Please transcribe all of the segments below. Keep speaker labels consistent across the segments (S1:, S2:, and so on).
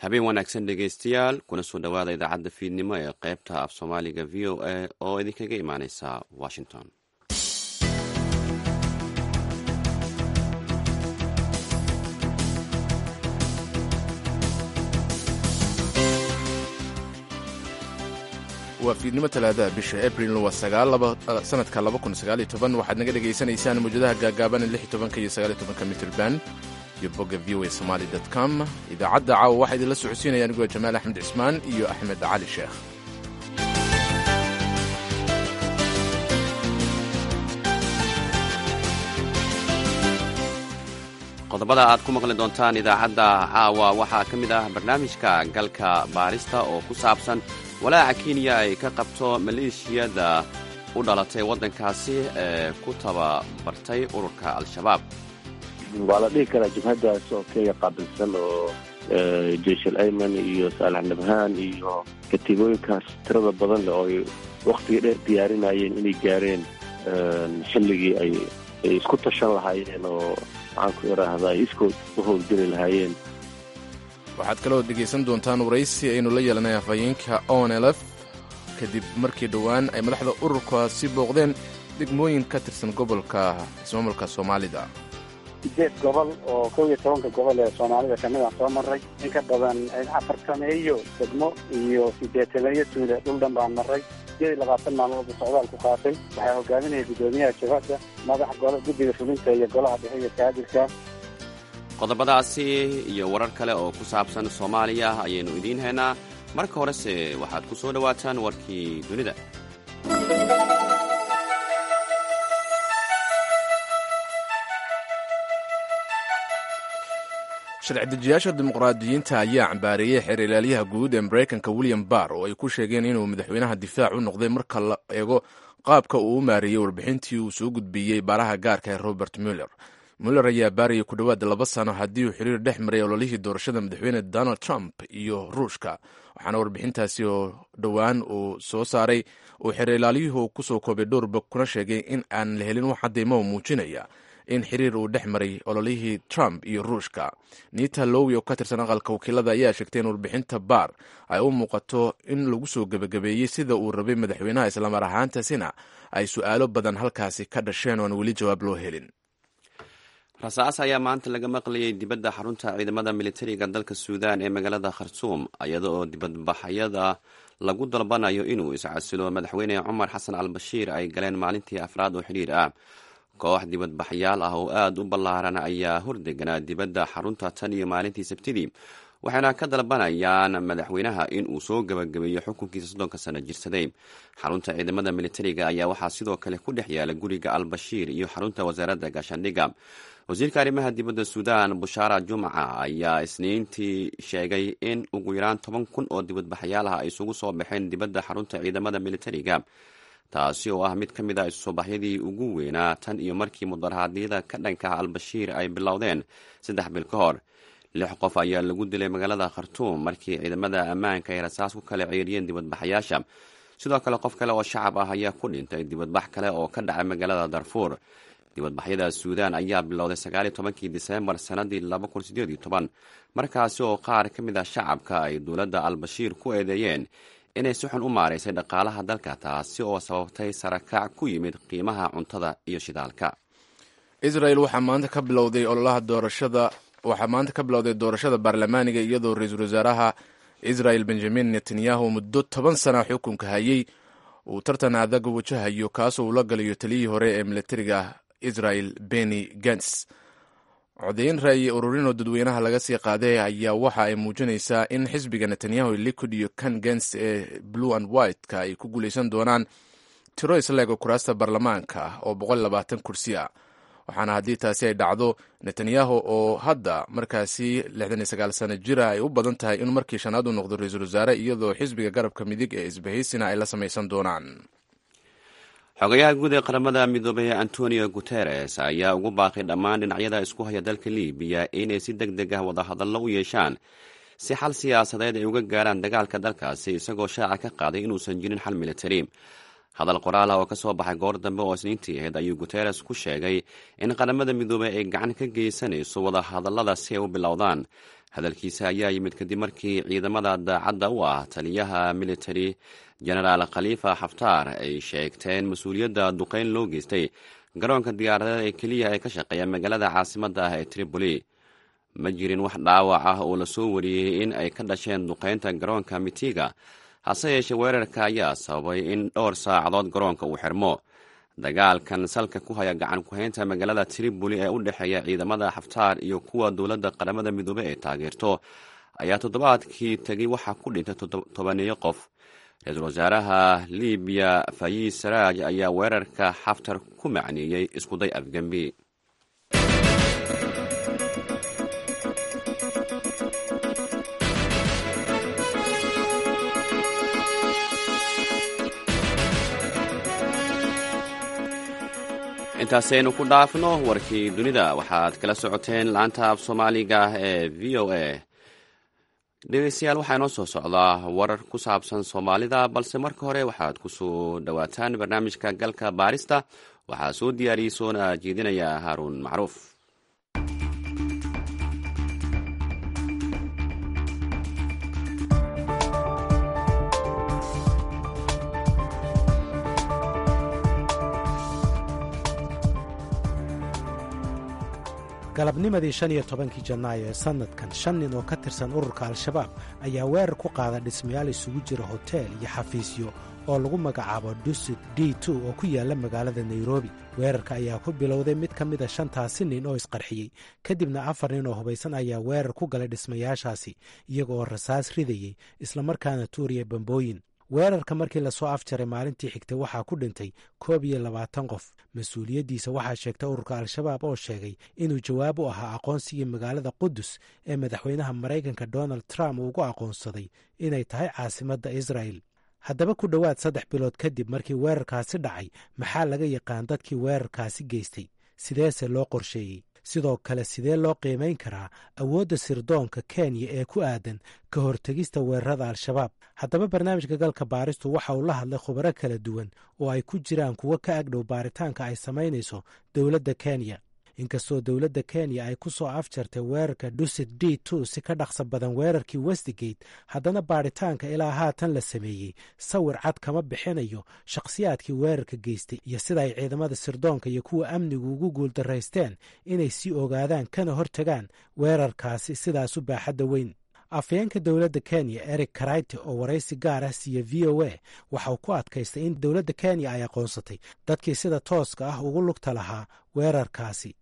S1: habeen wanaagsan dhegaystayaal kuna soo dhowaada idaacadda fiidnimo ee qaybta af soomaaliga v o a oo idinkaga imaaneysa washington
S2: waa fiidnimo talaadaha bisha abril waa sanadka waxaad naga dhegaysanaysaan mawjadaha gaagaaban iyo mitrban iyo bogga v o a somaly com idaacadda caawa waxaa idinla socodsiinaya anigoo jamaal axmed cismaan iyo axmed cali sheekh
S1: qodobada aad ku maqli doontaan idaacadda caawa waxaa ka mid ah barnaamijka galka baarista oo ku saabsan walaaca kenya ay ka qabto maleeshiyada u dhalatay waddankaasi ee ku tababartay ururka al-shabaab
S3: waa la dhihi karaa jabhaddaas oo kenya qaabilsan oo jeyshal ayman iyo saalax nabhaan iyo katiibooyinkaas tirada badan leh oo ay wakhtiga dheer diyaarinayeen inay gaareen xilligii ay ay isku tashan lahaayeen oo maxaan ku idhaahdaa ay iskood u howlgeli lahaayeen
S2: waxaad kaloo dhegaysan doontaan waraysi aynu la yeelanay afhayeenka onelf kadib markii dhowaan ay madaxda ururkaasi booqdeen degmooyin ka tirsan gobolka ismaamulka soomaalida
S4: sideed gobol oo kow iyo tobanka gobol ee soomaalida kamid aan soo maray in ka badan afar sameeyo degmo iyo sideetaneeyo tuule dhul dhan baan maray sideed iyo labaatan maalmood buu socdaal ku qaatay waxaa hogaaminaya guddoomiyaha jabhadda madaxa golo guddiga fulinta iyo golaha dhexe iyo kaadilka
S1: qodobadaasi iyo warar kale oo ku saabsan soomaaliya ayaynu idiin haynaa marka horese waxaad ku soo dhowaataan warkii dunida
S2: sharci dejiyaasha dimuqraadiyiinta ayaa cambaareeyey xeer ilaalyaha guud ee maraykanka william barr oo ay ku sheegeen inuu madaxweynaha difaac u noqday marka la eego qaabka uu u maareeyey warbixintii uu soo gudbiyey baaraha gaarka ee robert muller muller ayaa baarayay ku dhowaad laba sano haddii uu xiriir dhex maray ololihii doorashada madaxweyne donald trump iyo ruushka waxaana warbixintaasi oo dhowaan uu soo saaray uu xeer ilaalyuhu kusoo koobay dhowrba kuna sheegay in aan la helin wax cadeymo muujinaya in xiriir uu dhex maray ololihii trump iyo ruushka nita lowi oo ka tirsan aqalka wakiilada ayaa sheegtay in warbixinta baar ay u muuqato in lagu soo gebagabeeyey sida uu rabay madaxweynaha islamar ahaantaasina ay su-aalo badan halkaasi ka dhasheen oon weli jawaab loo helin
S1: rasaas ayaa maanta laga maqlayay dibadda xarunta ciidamada militariga dalka suudaan ee magaalada khartuum iyada oo dibadbaxyada lagu dalbanayo inuu iscasilo madaxweyne cumar xasan al bashiir ay galeen maalintii afraad oo xidhiir ah koox dibadbaxyaal ah oo aada u ballaaran ayaa hordeganaa dibadda xarunta tan iyo maalintii sabtidii waxayna ka dalbanayaan madaxweynaha in uu soo gebagabeeyo xukunkiisa soddonka sano jirsaday xarunta ciidamada militariga ayaa waxaa sidoo kale ku dhex yaala guriga al bashiir iyo xarunta wasaaradda gaashaandhigga wasiirka arrimaha dibadda suudaan bushaara jumca ayaa isniintii sheegay in ugu yaraan toban kun oo dibadbaxyaal ah ay isugu soo baxeen dibadda xarunta ciidamada militariga taasi oo ah mid ka mid a isusoobaxyadii ugu weynaa tan iyo markii mudarahaadyada ka dhankaha al-bashiir ay bilowdeen saddex bil ka hor lix qof ayaa lagu dilay magaalada khartuum markii ciidamada ammaanka ay rasaas ku kala ceeriyeen dibadbaxayaasha sidoo kale qof kale oo shacab ah ayaa ku dhintay dibadbax kale oo ka dhacay magaalada darfuur dibadbaxyada suudaan ayaa bilowday sagaaliyo tobankii diseembar sannadii laba kun sideed iyo toban markaasi oo qaar ka mid ah shacabka ay dowladda al-bashiir ku eedeeyeen inay si xun u maaraysay dhaqaalaha dalka taasi oo sababtay sarakac ku yimid qiimaha cuntada iyo shidaalka
S2: israel waxaa maanta ka bilowday ololaha doorashada waxaa maanta ka bilowday doorashada baarlamaaniga iyadoo ra-iisul wasaaraha israel benjamin netanyahu muddo toban sana xukunka hayey uu tartan adag wajahayo kaasoo uu la galayo taliyihii hore ee militariga israel beni gants codayn ra'yi ururin oo dadweynaha laga sii qaaday ayaa waxa ay muujinaysaa in xisbiga netanyahu liquid iyo kan gens ee blue and white-ka ay ku guuleysan doonaan tiro isleego kuraasta baarlamaanka oo boqol labaatan kursi ah waxaana haddii taasi ay dhacdo netanyahu oo hadda markaasi lixdan iyo sagaal sano jira ay u badan tahay inuu markii shanaad u noqdo ra-iisul wasaare iyadoo xisbiga garabka midig ee isbahaysina ay la samaysan doonaan
S1: xogayaha guud ee qaramada midoobay antonio guteres ayaa ugu baaqay dhammaan dhinacyada isku haya dalka libiya inay si deg deg ah wadahadallo u yeeshaan si xal siyaasadeed ay uga gaaraan dagaalka dalkaasi isagoo shaaca ka qaaday inuusan jirin xal militari hadal qoraal ah oo ka soo baxay goor dambe oo isniintii ahayd ayuu guteres ku sheegay in qaramada midoobey ay gacan ka geysanayso wada hadallada si ay u bilowdaan hadalkiisa ayaa yimid kadib markii ciidamada daacadda u ah taliyaha military genaraal khaliifa xaftaar ay sheegteen mas-uuliyadda duqeyn loo geystay garoonka diyaaradeed ee keliya ee ka shaqeeya magaalada caasimadda ah ee tripoli ma jirin wax dhaawac ah oo lasoo wariyey in ay ka dhasheen duqeynta garoonka mitiga hase yeeshee weerarka ayaa sababay in dhowr saacadood garoonka uu xirmo dagaalkan salka ku haya gacan ku-haynta magaalada tripoli ee u dhexeeya ciidamada xaftaar iyo kuwa dowladda qaramada midoobey ay taageerto ayaa toddobaadkii tegay waxaa ku dhintay tobaneeyo qof ra-iisul wasaaraha libiya fayiis saraaj ayaa weerarka xaftar ku macneeyey iskuday afgembi intaasaynu ku dhaafno warkii dunida waxaad kala socoteen laanta af soomaaliga ee v o a dhegeystayaal waxaa inoo soo socdaa warar ku saabsan soomaalida balse marka hore waxaad ku soo dhowaataan barnaamijka galka baarista waxaa soo diyaariyey soona jeedinaya haaruun macruuf
S5: galabnimadii shan iyo tobankii janaayo ee sannadkan shan nin oo ka tirsan ururka al-shabaab ayaa weerar ku qaada dhismayaal isugu jira hoteel iyo xafiisyo oo lagu magacaabo dusit d two oo ku yaalla magaalada nairobi weerarka ayaa ku bilowday mid ka mida shantaasi nin oo isqarxiyey kadibna afar nin oo hubaysan ayaa weerar ku galay dhismayaashaasi iyaga oo rasaas ridayey islamarkaana tuuriya bambooyin weerarka markii lasoo afjaray maalintii xigtay waxaa ku dhintay koob iyo labaatan qof mas-uuliyaddiisa waxaa sheegtay ururka al-shabaab oo sheegay inuu jawaab u ahaa aqoonsigii magaalada qudus ee madaxweynaha maraykanka donald trump uu ugu aqoonsaday inay tahay caasimadda israa'el haddaba ku dhowaad saddex bilood kadib markii weerarkaasi dhacay maxaa laga yaqaan dadkii weerarkaasi geystay sideese loo qorsheeyey sidoo kale sidee loo qiimayn karaa awoodda sirdoonka kenya ee ku aadan ka hortegista weerarada al-shabaab haddaba barnaamijka galka baaristu waxa uu la hadlay khubaro kala duwan oo ay ku jiraan kuwo ka agdhow baaritaanka ay samaynayso dowladda kenya inkastoo dowladda kenya ay ku soo afjartay weerarka dusit d two si ka dhaqsa badan weerarkii westigate haddana baaritaanka ilaa haatan la sameeyey sawir cad kama bixinayo shakhsiyaadkii weerarka geystay iyo sida ay ciidamada sirdoonka iyo kuwa amnigu ugu guuldaraysteen inay sii ogaadaan kana hortagaan weerarkaasi sidaasu baaxadda weyn afayeenka dowladda kenya eric karayte oo waraysi gaar ah siiya v o a waxa uu ku adkaystay in dowladda kenya ay aqoonsatay dadkii sida tooska ah ugu lugta lahaa weerarkaasi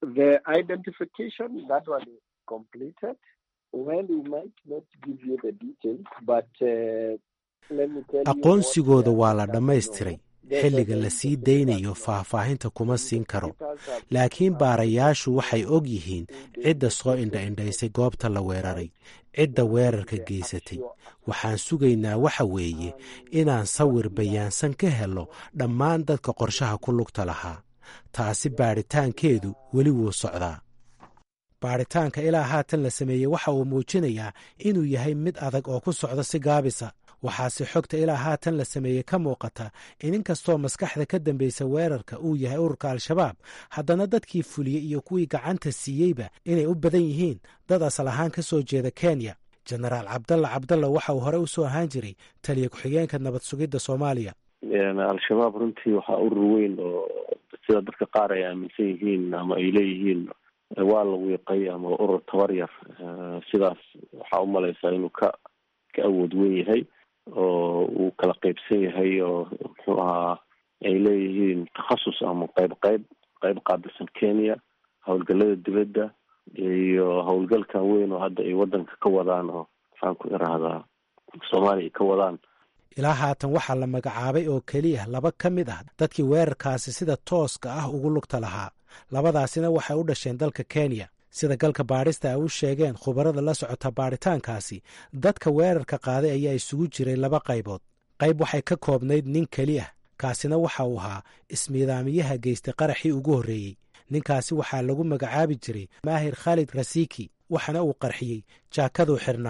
S5: aqoonsigooda waa la dhammaystiray xilliga la sii daynayo faahfaahinta kuma siin karo laakiin baarayaashu waxay og yihiin cidda soo indha-indhaysay goobta la weeraray cidda weerarka geysatay waxaan sugaynaa waxa weeye inaan sawir bayaansan ka helo dhammaan dadka qorshaha ku lugta lahaa taasi baadhitaankeedu weli wuu socdaa baadhitaanka ilaa haatan la sameeyey waxa uu muujinayaa inuu yahay mid adag oo ku socda si gaabisa waxaase xogta ilaa haatan la sameeyey ka muuqata in inkastoo maskaxda ka dambaysa weerarka uu yahay ururka al-shabaab haddana dadkii fuliyey iyo kuwii gacanta siiyeyba inay u badan yihiin dad asal ahaan ka soo jeeda kenya jenaraal cabdalla cabdalla waxa uu horey u soo ahaan jiray taliya ku-xigeenka nabad sugidda soomaaliya
S3: al-shabaab runtii waxaa urur weyn oo sida dadka qaar ay aaminsan yihiin ama ay leeyihiin waa la wiiqay ama urur tabar yar sidaas waxaa umalaysaa inuu ka ka awood weyn yahay oo uu kala qeybsan yahay oo muxuu ahaa ay leeyihiin takhasus ama qeyb qeyb qeyb qaabilsan kenya howlgalada dibadda iyo howlgalkan weyn oo hadda ay wadanka ka wadaan oo maxaan ku irahdaa soomaaliya ay ka wadaan
S5: ilaa haatan waxaa la magacaabay oo keliya laba ka mid ah dadkii weerarkaasi sida tooska ah ugu lugta lahaa labadaasina waxay u dhasheen dalka kenya sida galka baadhista ay u sheegeen khubarada la socota baadhitaankaasi dadka weerarka qaaday ayaa isugu jiray laba qaybood qayb waxay ka koobnayd nin keli ah kaasina waxa uu ahaa ismiidaamiyaha geystay qaraxii ugu horreeyey ninkaasi waxaa lagu magacaabi jiray maahir khaalid rasiki waxaana uu qarxiyey jaakaduu xirnaa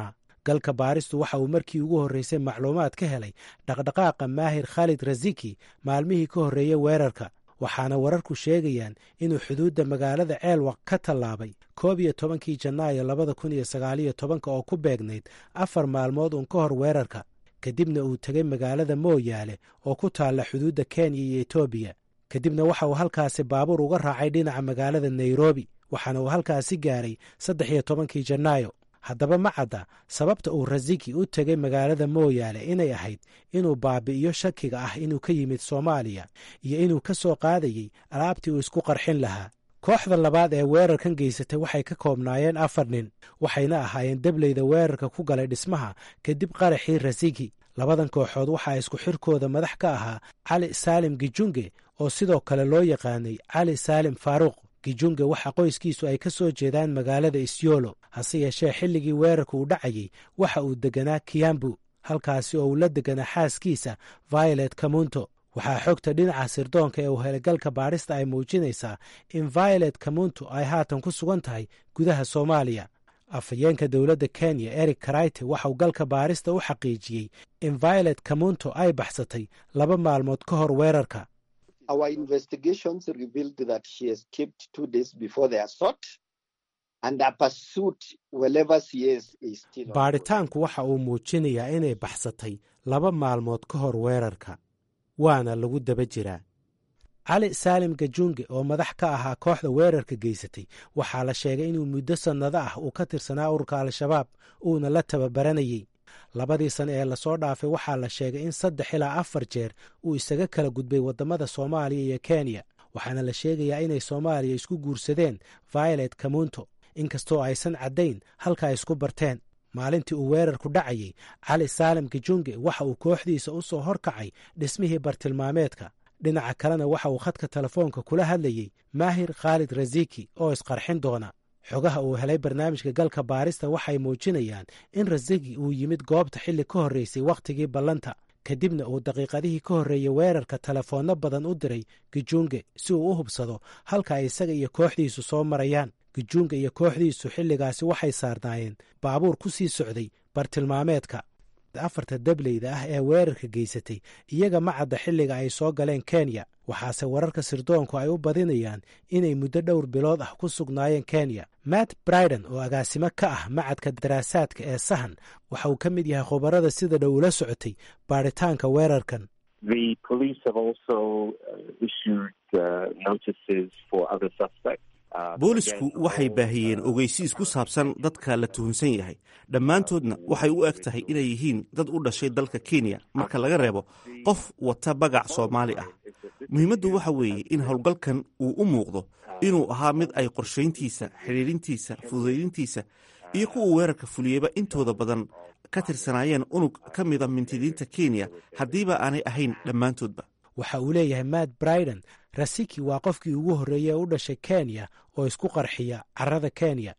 S5: galka baaristu waxa uu markii ugu horreysay macluumaad ka helay dhaqdhaqaaqa maahir khaalid rasiki maalmihii ka horreeyey weerarka waxaana wararku sheegayaan inuu xuduudda magaalada ceelwaq ka tallaabay koob iyo tobankii janaayo labada kun iyo sagaaliyo tobanka oo ku beegnayd afar maalmood uun ka hor weerarka kadibna uu tegay magaalada mooyaale oo ku taalla xuduudda kenya iyo etoobiya kadibna waxa uu halkaasi baabuur uga raacay dhinaca magaalada nairobi waxaana uu halkaasi gaaray saddex iyo tobankii janaayo haddaba ma cadda sababta uu rasiki u tegay magaalada mooyaale inay ahayd inuu baabi'iyo shakiga ah inuu ka yimid soomaaliya iyo inuu ka soo qaadayey alaabtii uu isku qarxin lahaa kooxda labaad ee weerarkan geysatay waxay ka koobnaayeen afar nin waxayna ahaayeen debleyda weerarka ku galay dhismaha kadib qaraxii rasiki labadan kooxood waxaa isku xirkooda madax ka ahaa cali saalim gijunge oo sidoo kale loo yaqaanay cali saalim faaruuq gijunge waxa qoyskiisu ay ka soo jeedaan magaalada isyolo hase yeeshee xilligii weerarka uu dhacayey waxa uu deganaa kiyambu halkaasi oo uu la deganaa xaaskiisa violet kamunto waxaa xogta dhinaca sirdoonka ee uu helegalka baadhista ay muujinaysaa in violet kamunto ay haatan ku sugan tahay gudaha soomaaliya afhayeenka dowladda kenya eric karayte waxauu galka baarista u xaqiijiyey in violet kamunto ay baxsatay laba maalmood ka hor weerarka baadhitaanku waxa uu muujinayaa inay baxsatay laba maalmood ka hor weerarka waana lagu daba jiraa cali saalim gajunge oo madax ka ahaa kooxda weerarka geysatay waxaa la sheegay inuu muddo sannado ah uu ka tirsanaa ururka al-shabaab uuna la tababaranayey labadii sane ee lasoo dhaafay waxaa la sheegay in saddex ilaa afar jeer uu isaga kala gudbay waddamada soomaaliya iyo kenya waxaana la sheegayaa inay soomaaliya isku guursadeen violet kamunto inkastoo aysan caddayn halka ay isku barteen maalintii uu weerarku dhacayey cali saalim gijunge waxa uu kooxdiisa u soo horkacay dhismihii bartilmaameedka dhinaca kalena waxa uu khadka telefoonka kula hadlayey maahir khaalid rasiki oo isqarxin doona xogaha uu helay barnaamijka galka baarista waxay muujinayaan in rasiki uu yimid goobta xilli ka horreysay wakhtigii ballanta kadibna uu daqiiqadihii ka horreeyey weerarka telefoonno badan u diray gijunge si uu u hubsado halka ay isaga iyo kooxdiisu soo marayaan gijunga iyo kooxdiisu xilligaasi waxay saarnaayeen baabuur ku sii socday bartilmaameedka afarta dableyda ah ee weerarka geysatay iyaga ma cadda xilliga ay soo galeen kenya waxaase wararka sirdoonku ay u badinayaan inay muddo dhowr bilood ah ku sugnaayeen kenya matt briden oo agaasimo ka ah macadka daraasaadka ee sahan waxa uu ka mid yahay khubarada sida dhow ula socotay baaritaanka weerarkan
S6: boolisku waxay baahiyeen ogeysiis ku saabsan dadka la tuhunsan yahay dhammaantoodna waxay u eg tahay inay yihiin dad u dhashay dalka kenya marka laga reebo qof wata bagac soomaali ah muhiimaddu waxa weeye in howlgalkan uu u muuqdo inuu ahaa mid ay qorshayntiisa xidhiidhintiisa fududaydintiisa iyo kuwa weerarka fuliyeyba intooda badan ka tirsanaayeen unug ka mida mintidiinta kenya haddiiba aanay ahayn dhammaantoodba
S5: waxa uu leeyahay matt briden rasiki waa qofkii ugu horreeyey ee u dhashay kenya oo isku qarxiya carrada kenya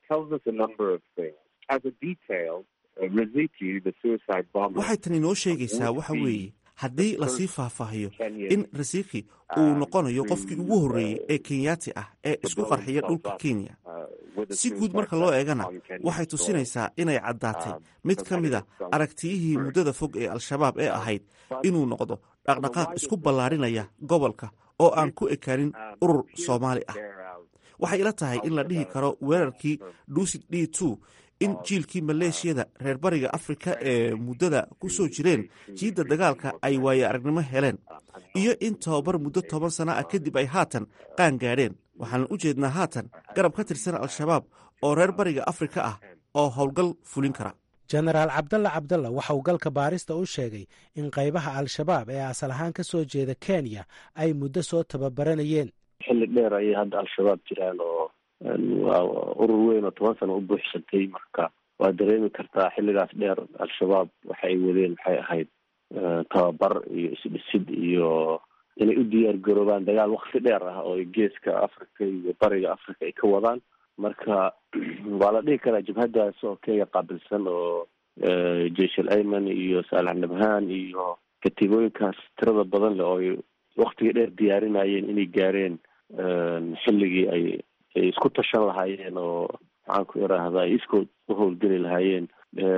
S6: waxay tan inoo sheegaysaa waxa weeye haddii lasii faahfaahiyo in rasiki uu noqonayo qofkii ugu horreeyey ee kenyaati ah ee isku qarxiya dhulka kenya si guud marka loo eegana waxay tusinaysaa inay caddaatay mid ka mida aragtiyihii muddada fog ee al-shabaab ee ahayd inuu noqdo dhaqdhaqaaq isku ballaadhinaya gobolka oo aan ku ekaanin urur soomaali ah waxay ila tahay in la dhihi karo weerarkii duusid d two in jiilkii maleeshiyada reer bariga afrika ee muddada ku soo jireen jiidda dagaalka ay waaye aragnimo heleen iyo in tababar muddo toban sana ah kadib ay haatan qaan gaadheen waxaan u jeednaa haatan garab ka tirsan al-shabaab oo reer bariga afrika ah oo howlgal fulin kara
S5: jenaraal cabdalla cabdalla waxa uu galka baarista u sheegay in qaybaha al-shabaab ee asal ahaan ka soo jeeda kenya ay muddo soo tababaranayeen
S3: xilli dheer ayay hadda al-shabaab jiraan oo waa urur weyn oo toban sano u buuxsantay marka waa dareemi kartaa xilligaas dheer al-shabaab waxa ay wadeen waxay ahayd tababar iyo isdhisid iyo inay u diyaar garoobaan dagaal wakti dheer ah oo geeska africa iyo bariga africa ay ka wadaan marka waa la dhihi karaa jabhaddaas oo kenya qaabilsan oo jeshal ayman iyo saalax nabhaan iyo katiibooyinkaas tirada badan leh oo ay waktiga dheer diyaarinayeen inay gaareen xilligii ay ay isku tashan lahaayeen oo maxaan ku iraahdaa ay iskood u howlgeli lahaayeen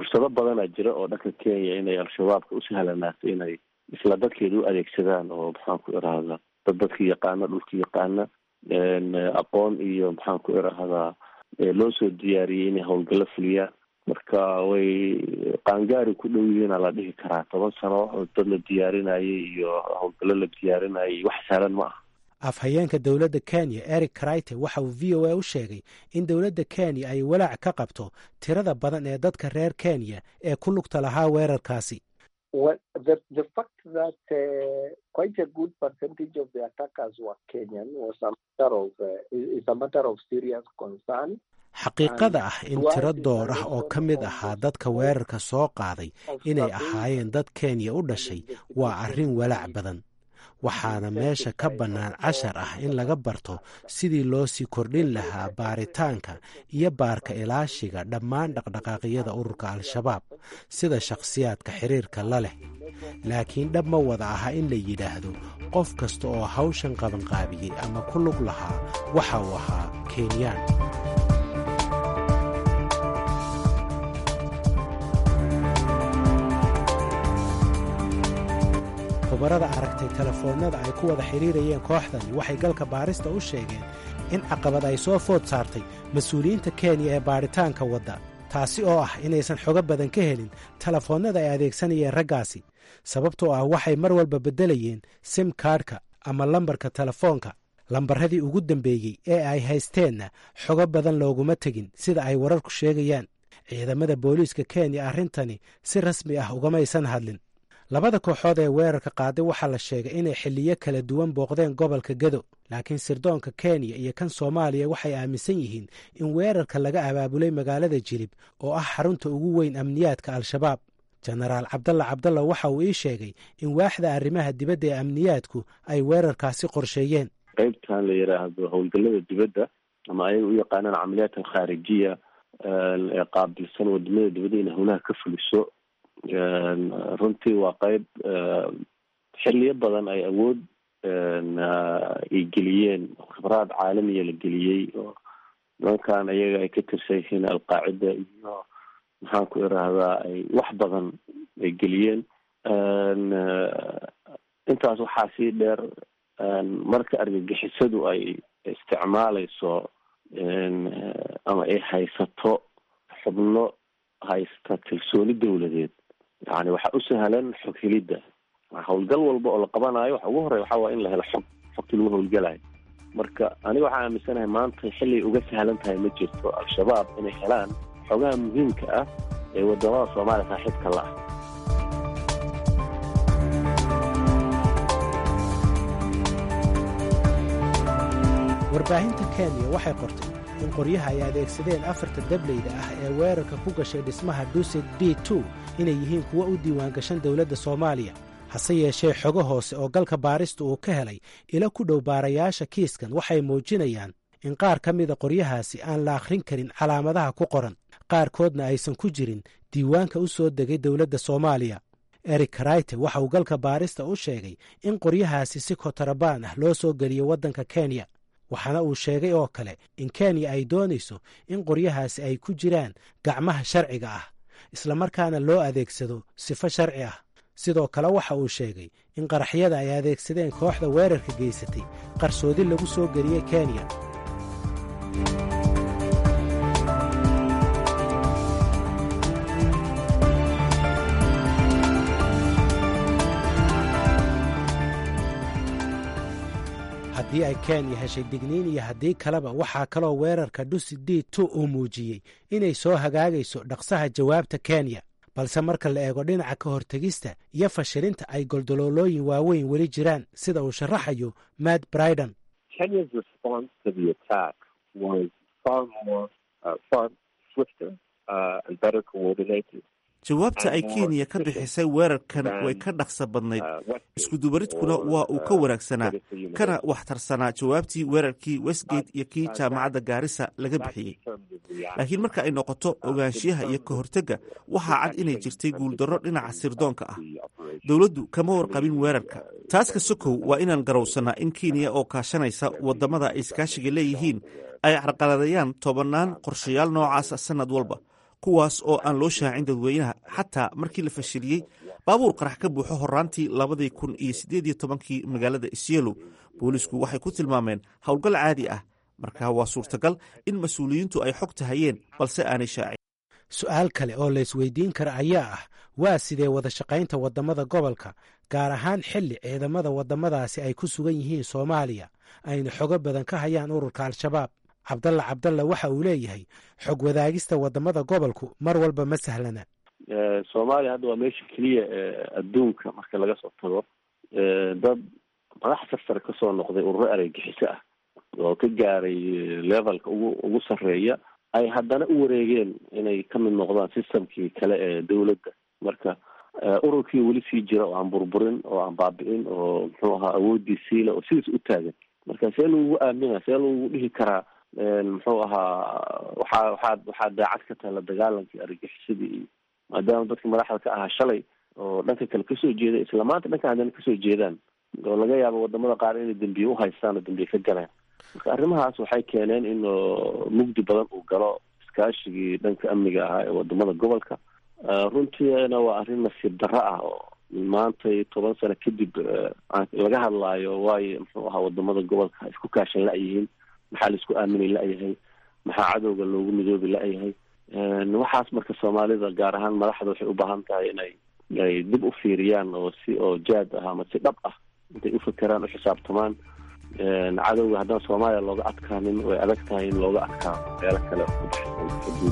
S3: fursado badanaa jira oo dhanka kenya inay al-shabaabka u sahlanaato inay isla dadkeeda u adeegsadaan oo maxaan ku irahdaa dad dadka yaqaana dhulka yaqaana aqoon iyo maxaan ku irahdaa loo soo diyaariyey inay howlgallo fuliyaan marka way qaangaari ku dhow yihiina la dhihi karaa toban sano oo dad la diyaarinayay iyo howlgallo la diyaarinayay wax sahlan ma aha
S5: afhayeenka dowladda kenya eric crite waxa uu v o a u sheegay in dowladda kenya ay walaac ka qabto tirada badan ee dadka reer kenya ee ku lugta lahaa weerarkaasi xaqiiqada ah in tiro door ah oo ka mid ahaa dadka weerarka soo qaaday inay ahaayeen dad kenya u dhashay waa arrin walaac badan waxaana meesha ka bannaan cashar ah in laga barto sidii loo sii kordhin lahaa baaritaanka iyo baarka ilaashiga dhammaan dhaqdhaqaaqyada ururka al-shabaab sida shakhsiyaadka xiriirka la leh laakiin dhab ma wada aha in la yidhaahdo qof kasta oo hawshan qabanqaabiyey ama ku lug lahaa waxa uu ahaa kenyaan khubarada aragtay telefoonnada ay ku wada xidhiirayeen kooxdani waxay galka baarista u sheegeen in caqabad ay soo food saartay mas-uuliyiinta kenya ee baadhitaanka wadda taasi oo ah inaysan xogo badan ka helin telefoonnada ay adeegsanayeen raggaasi sababtoo ah waxay mar walba beddelayeen sim kaadhka ama lambarka telefoonka lambarradii ugu dambeeyey ee ay haysteenna xogo badan looguma tegin sida ay wararku sheegayaan ciidamada booliiska kenya arrintani si rasmi ah ugamaysan hadlin labada kooxood ee weerarka qaaday waxaa la sheegay inay xilliyo kala duwan booqdeen gobolka gado laakiin sirdoonka kenya iyo kan soomaaliya waxay aaminsan yihiin in weerarka laga abaabulay magaalada jilib oo ah xarunta ugu weyn amniyaadka al-shabaab jenaraal cabdalla cabdalla waxa uu ii sheegay in waaxda arrimaha dibadda ee amniyaadku ay weerarkaasi qorsheeyeen
S3: qeybtan la yidhaahdo howlgallada dibadda ama ayaga u yaqaanaan camaliyaat alkhaarijiya ee qaabilsan wadamada dibadda inay howlaha ka fuliso runtii waa qeyb xiliyo badan ay awood ay geliyeen khibraad caalamiya la geliyey oo nimankan ayaga ay ka tirsan yihiin alqaacida iyo maxaan ku irahdaa ay wax badan ay geliyeen intaas waxaa sii dheer marka argagixisadu ay isticmaaleyso ama ay haysato xubno haysta kalsooni dawladeed yani waxaa u sahlan xog helidda howlgal walba oo la qabanayo waxa ugu horey waxaa waa in la helo xog xogtii lagu howlgalayo marka aniga waxaa aaminsanahay maanta xilay uga sahlan tahay ma jirto al-shabaab inay helaan xogaha muhiimka ah ee wadamada soomaaliya saaxiibka la ah
S5: warbaahinta kenya waxay qortay in qoryaha ay adeegsadeen afarta dableyda ah ee weerarka ku gashay dhismaha dusit d two inay yihiin kuwo u diiwaangashan dowladda soomaaliya hase yeeshee xogo hoose oo galka baarista uu ka helay ila ku dhow baarayaasha kiiskan waxay muujinayaan in qaar ka mida qoryahaasi aan la akhrin karin calaamadaha ku qoran qaarkoodna aysan ku jirin diiwaanka u soo degay dowladda soomaaliya eric karayte waxa uu galka baarista u sheegay in qoryahaasi si kotarabaan ah loo soo geliyo waddanka kenya waxaana uu sheegay oo kale in kenya ay doonayso in qoryahaasi ay ku jiraan gacmaha sharciga ah islamarkaana loo adeegsado sifo sharci ah sidoo kale waxa uu sheegay in qaraxyada ay adeegsadeen kooxda weerarka geysatay qarsoodi lagu soo geliyey kenya haddii ay kenya heshay digniin iyo haddii kaleba waxaa kaloo weerarka dhusi d two uu muujiyey inay soo hagaagayso dhaqsaha jawaabta kenya balse marka la eego dhinaca ka hortegista iyo fashilinta ay goldoloolooyin waaweyn weli jiraan sida uu sharaxayo matt briden
S6: jawaabta ay kenya ka bixisay weerarkan way ka dhaqsa badnayd iskudubaridkuna waa uu ka wanaagsanaa kana waxtarsanaa jawaabtii weerarkii westgate iyo kii jaamacadda gaarisa laga bixiyey laakiin marka ay noqoto ogaanshiyaha iyo ka hortegga waxaa cad inay jirtay guuldarro dhinaca sirdoonka ah dowladdu kama warqabin weerarka taaska sokow waa inaan garowsannaa in kenya oo kaashanaysa waddamada ay iskaashiga leeyihiin ay carqaladayaan tobannaan qorshayaal noocaasa sannad walba kuwaas oo aan loo shaacin dadweynaha xataa markii la fashiliyey baabuur qarax ka buuxo horaantii labadii kun iyo siddeed iyo tobankii magaalada isyeelow boolisku waxay ku tilmaameen howlgal caadi ah marka waa suurtagal in mas-uuliyiintu ay xogta hayeen balse aanay shaacin
S5: su-aal kale oo la isweydiin kara ayaa ah waa sidee wada shaqaynta waddamada gobolka gaar ahaan xilli ciidamada waddamadaasi ay ku sugan yihiin soomaaliya ayna xogo badan ka hayaan ururka al-shabaab cabdalla cabdalla waxa uu leeyahay xog wadaagista waddamada gobolku mar walba ma sahlana
S3: soomaaliya hadda waa meesha keliya adduunka marka laga soo tago dad madax sarsare kasoo noqday ururo areygixiso ah oo ka gaaray levelka ugu ugu sarreeya ay haddana u wareegeen inay ka mid noqdaan systemkii kale ee dawladda marka ururkii weli sii jira oo aan burburin oo aan baabi'in oo muxuu ahaa awoodii siila oo sidiis u taagan marka see lagugu aamina see lagugu dhihi karaa muxuu ahaa waxaa waxaad waxaad daacad ka tahay la dagaalankii argagixisadii iyo maadaama dadka madaxda ka ahaa shalay oo dhanka kale kasoo jeeda isla maanta dhanka haddana kasoo jeedaan oo laga yaabo wadamada qaar inay dambiye uhaystaan oo dambiye ka galeen marka arrimahaas waxay keeneen in mugdi badan uu galo iskaashigii dhanka amniga ahaa ee wadamada gobolka runtiina waa arrin nasiib darro ah oo maanta toban sano kadib laga hadlaayo waayo muxuu ahaa wadamada gobolka isku kaashan la-yihiin maxaa laisku aaminay la-yahay maxaa cadowga loogu midoobi la-yahay waxaas marka soomaalida gaar ahaan madaxda waxay u baahan tahay inay ay dib u fiiriyaan oo si oo jaad ah ama si dhab ah intay ufakeraan uxisaabtamaan cadowga haddaan soomaaliya looga adkaanin way adag tahay in looga adkaa meelo kale xuduud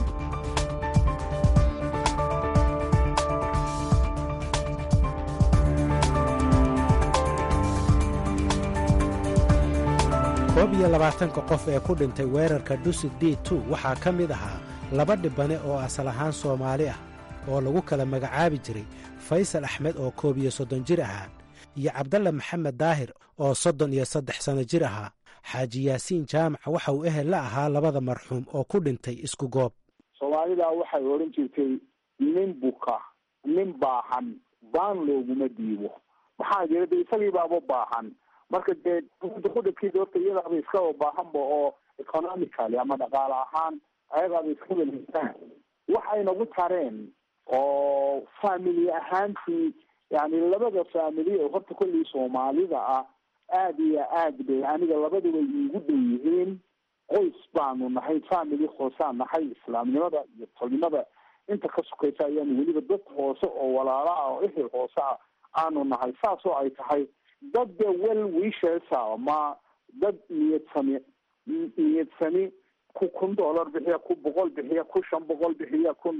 S5: koob iyo labaatanka qof ee ku dhintay weerarka dusi d tu waxaa ka mid ahaa laba dhibane oo asal ahaan soomaali ah oo lagu kala magacaabi jiray faysal axmed oo koob iyo soddon jir ahaa iyo cabdalla maxamed daahir oo soddon iyo saddex sanno jir ahaa xaaji yaasiin jaamaca waxa uu ehel la ahaa labada marxuum oo ku dhintay isku goob
S7: soomaalida waxay odhan jirtay nin buka nin baahan baan looguma dhiibo maxaa jira de isagii baaba baahan marka dee kudhabkiisa horta iyadaaba iskaba baahanba oo economically ama dhaqaale ahaan ayagaaba iskaba liisaan waxay nagu tareen oo family ahaantii yani labada family ee horta kollii soomaalida ah aada iyo aad bay aniga labaduba iigu dhow yihiin qoys baanu nahay family hoosaan nahay islaamnimada iyo tolnimada inta ka sukaysa ayaanu weliba dad hoose oo walaala ah oo ehel hoose ah aanu nahay saas oo ay tahay dad de well wishes ama dad niyad sami niyad sami ku kun dollar bixiya ku boqol bixiya ku shan boqol bixiya kun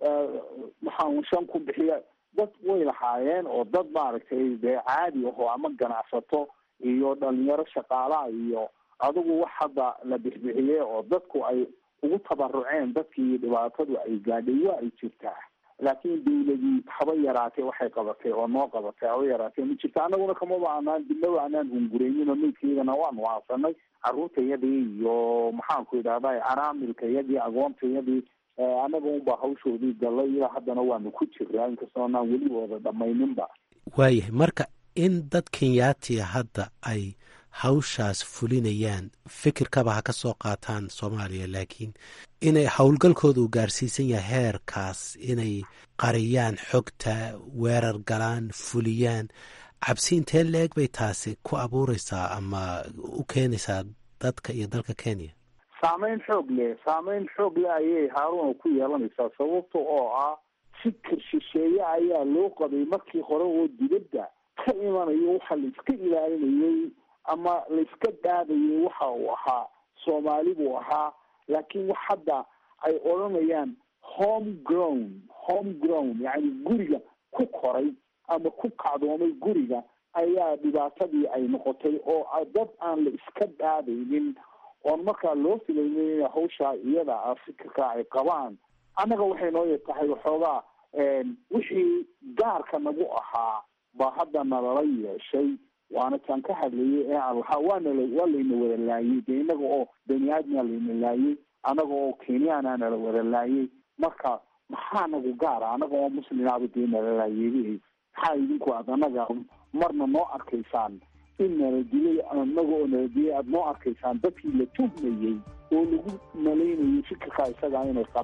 S7: maxaa shan kun bixiya dad way lahaayeen oo dad maaragtay dee caadi aho ama ganacsato iyo dhalinyaro shaqaalaha iyo adigu wax hadda la bixbixiyey oo dadku ay ugu tabaruceen dadkii dhibaatadu ay gaadhay waa ay jirtaa laakiin dawladii haba yaraatee waxay qabatay oo noo qabatay haba yaraatee ma jirta anaguna kamaba anaan dibnaba anaan hungureynin oo maydkaydana waanu aasanay caruurtayadii iyo maxaanku idhahda caraamilkayadii agoontayadii anaga unbaa hawshoodii gallay ilaa haddana waanu ku jiraa inkastoo anaan weli wada dhamayninba
S5: waayahay marka in dad kenyaatiya hadda ay hawshaas fulinayaan fikirkaba ha ka soo qaataan soomaaliya laakiin inay howlgalkooda uu gaarsiisan yahay heerkaas inay qariyaan xogta weerar galaan fuliyaan cabsi intee la-eg bay taasi ku abuureysaa ama u keenaysaa dadka iyo dalka kenya
S7: saameyn xoog leh saameyn xoog leh ayay haaruna ku yeelanaysaa sababta oo ah fikir shisheeye ayaa loo qabay markii hore oo dibadda ka imanayo waxa la iska ilaalinayay ama la iska dhaadayay waxa uu ahaa soomaali buu ahaa laakiin wax hadda ay odhanayaan home grown home grown yacni guriga ku koray ama ku kacdoomay guriga ayaa dhibaatadii ay noqotay oo dad aan la iska dhaadaynin oon markaa loo filaynin in hawshaa iyada ah fikirka ay qabaan annaga waxay noo tahay waxoogaa wixii gaarka nagu ahaa baa hadda nalala yeeshay waana taan ka hadlayay ee aan lahaa waanala waa layna wada laayay dee inaga oo bani aadmaa layna laayay anaga oo kenyaana nala wada laayay marka maxaa nagu gaara anaga oo muslimaaba dee nala laayay maxaa idinku aad anaga marna noo arkaysaan in nala dilay anaga oo nala dilay aada noo arkaysaan dadkii la tuhmayey oo lagu malaynayay fikirkaa isagaa inay qabaan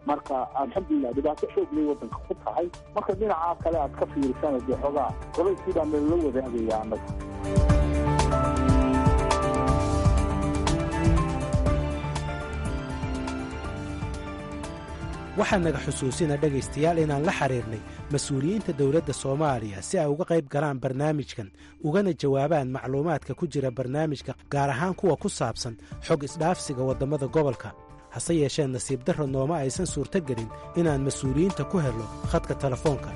S7: marka alxamdulilah dhibaato xoog lay waddanka ku tahay marka dhinacaa kale aad ka fiirisana dee xoogaa qolayskii baa nalala wadaagaya annaga
S5: waxaa naga xusuusina dhegaystayaal inaan la xiriirnay mas-uuliyiinta dowladda soomaaliya si ay uga qayb galaan barnaamijkan ugana jawaabaan macluumaadka ku jira barnaamijka gaar ahaan kuwa ku saabsan xog isdhaafsiga waddamada gobolka hase yeeshee nasiib darro nooma aysan suurtogelin inaan mas-uuliyiinta ku helno khadka telefoonka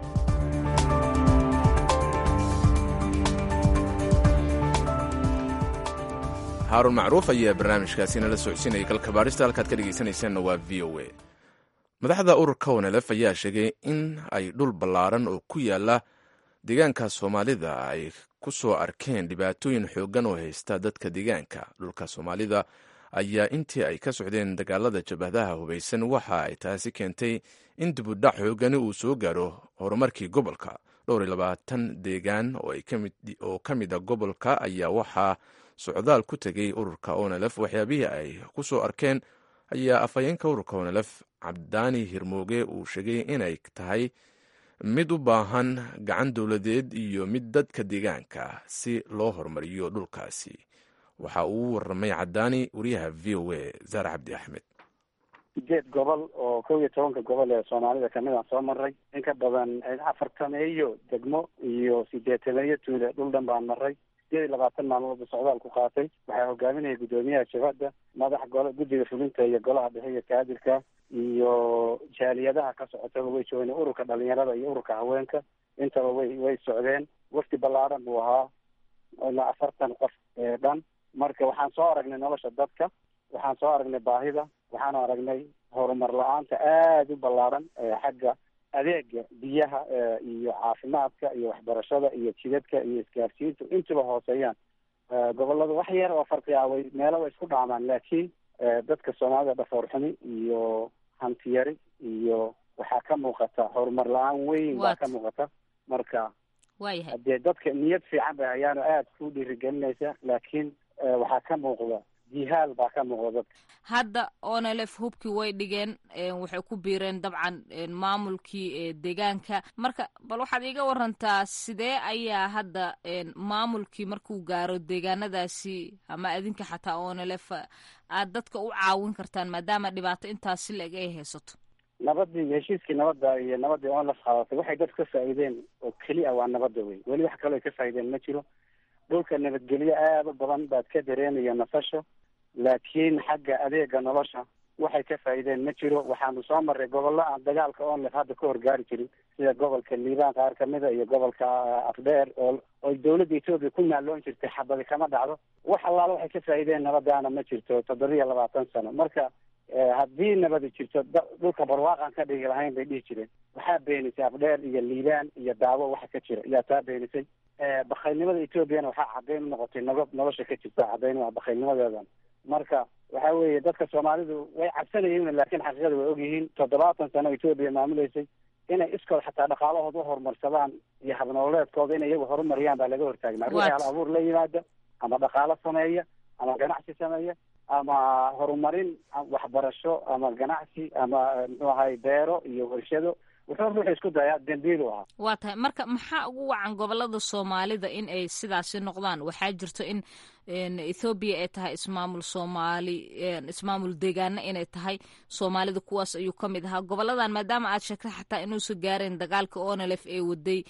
S2: haaruun macruuf ayaa barnaamijkaasi nala socodsiinaya galka baadhista halkaad ka dhegaysanaysaanna waa v o a madaxda ururka wanelef ayaa sheegay in ay dhul ballaaran oo ku yaala deegaanka soomaalida ay ku soo arkeen dhibaatooyin xooggan oo haysta dadka deegaanka dhulka soomaalida ayaa intii ay ka socdeen dagaalada jabhadaha hubaysan waxa ay taasi keentay in dibudhac xoogani uu soo gaaro horumarkii gobolka dhowr iyo labaatan deegaan oo ka mid a gobolka ayaa waxaa socdaal ku tegay ururka onelef waxyaabihii ay ku soo arkeen ayaa afhayeenka ururka onelef cabdaani hirmooge uu sheegay inay tahay mid u baahan gacan dowladeed iyo mid dadka deegaanka si loo horumariyo dhulkaasi waxa uu waramay cadaani wariyaha v o a zaare cabdi axmed
S4: sideed gobol oo kow iyo tobanka gobol ee soomaalida kamid aan soo maray in ka badan afartameeyo degmo iyo sideetameeyo tuule dhul dhan baan maray sideed iyo labaatan maalmoodba socdaal ku qaatay waxaa hogaaminaya guddoomiyaha jabhadda madax golo guddiga fulinta iyo golaha dhexe iyo kaadirka iyo jaaliyadaha ka socotaba way joogeen ururka dhalinyarada iyo ururka haweenka intaba way way socdeen wafti ballaaran buu ahaa ilaa afartan qof ee dhan marka waxaan soo aragnay nolosha dadka waxaan soo aragnay baahida waxaan aragnay horumar la-aanta aada u ballaaran xagga adeega biyaha iyo caafimaadka iyo waxbarashada iyo jidadka iyo isgaarsiintu intuba hooseeyaan gobolada wax yar oo farqi ah way meelo way isku dhaamaan laakiin dadka soomaalida dhafoor xumi iyo hantiyari iyo waxaa ka muuqata horumar la-aan weyn baa ka muuqata marka
S8: waayahay
S4: hadee dadka niyad fiican bay hayaano aada ku dhiirigelinaysa laakiin waxaa ka muuqda jihaal baa ka muuqda dadka
S8: hadda onelef hubkii way dhigeen waxay ku biireen dabcan maamulkii deegaanka marka bal waxaad iiga warantaa sidee ayaa hadda maamulkii markuu gaaro deegaanadaasi ama adinka xataa onelef aad dadka u caawin kartaan maadaama dhibaato intaasi la-eg ay haysato
S4: nabadii heshiiskii nabadda iyo nabadii onlef qaadatay waxay dadka ka faa'iideen oo keliya waa nabadda wey weli wax kaloo ay ka faa'iideen ma jiro dhulka nabadgelyo aada u badan baad ka dareemaya nasasho laakiin xagga adeega nolosha waxay ka faa'iideen ma jiro waxaanu soo marray gobollo aan dagaalka onlef hadda ka horgaari jirin sida gobolka liibaan qaar kamida iyo gobolka afdheer oo oy dawladda etoobiya ku naalloon jirtay xabadi kama dhacdo wax allaala waxay ka faa'iideen nabadaana ma jirto toddobiya labaatan sano marka haddii nabadi jirto dhulka barwaaqan ka dhigi lahayn bay dhihi jireen waxaa beenisay afdheer iyo liibaan iyo daawo waxa ka jira yaa taa beenisay bakaylnimada etoobiyana waxaa caddayn u noqotay nogob nolosha ka jirta caddayn waa bakaylnimadeedan marka waxa weeye dadka soomaalidu way cabsanayeen laakiin xaqiiqada way ogyihiin toddobaatan sano etoobiya maamuleysay inay iskood xataa dhaqaalahooda u horumarsadaan iyo habnololeedkooda inay iyagu horumariyaan baa laga hortaagnaa ruuxii hal abuur la yimaada ama dhaqaalo sameeya ama ganacsi sameeya ama horumarin waxbarasho ama ganacsi ama muxuu ahay beero iyo warshado wuxuu ruuxu isku dayaa dembiilu ahaa
S8: waa tahay marka maxaa ugu wacan gobolada soomaalida in ay sidaasi noqdaan waxaa jirto in ethoobiya ay tahay ismaamul soomaali ismaamul deegaana inay tahay soomaalida kuwaas ayuu ka mid ahaa goboladan maadaama aad sheegtay xataa inuusan gaareen dagaalka onelef ee waday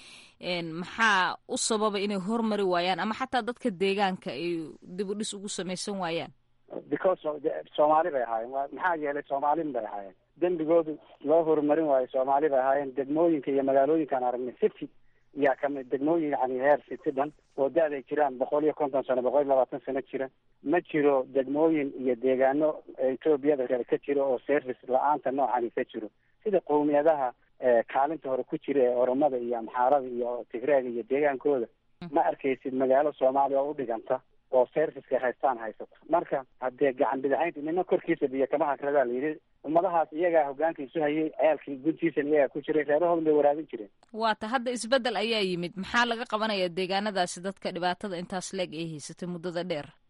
S8: maxaa u sababa inay hormari waayaan ama xataa dadka deegaanka ay dib u dhis ugu samaysan waayaan
S4: because soomaali bay ahaayeen maxaa yeelay soomaalin bay ahaayeen dembigoodu loo horumarin waayo soomaali bay ahaayeen degmooyinka iyo magaalooyinkaan aragnay city yaa kamid degmooyin yani heer city dhan oo da-day jiraan boqol iyo konton sano boqol iyo labaatan sano jira ma jiro degmooyin iyo deegaano etoobiyada kale ka jiro oo service la-aanta noocani ka jiro sida qowmiyadaha kaalinta hore ku jira ee oromada iyo amxaarada iyo tigreega iyo deegaankooda ma arkaysid magaalo soomaaliya oo u dhiganta oo serviceka haystaan haysato marka haddee gacan bidaxaynta nina korkiisa biyo kama hakradaa la yidhi ummadahaas iyagaa hogaankiisu hayay ceelkii guntiisan iyagaa ku jiray reerahoodan bay waraabin jireen
S8: waata hadda isbeddel ayaa yimid maxaa laga qabanaya deegaanadaasi dadka dhibaatada intaas leeg ay haysatay muddada dheer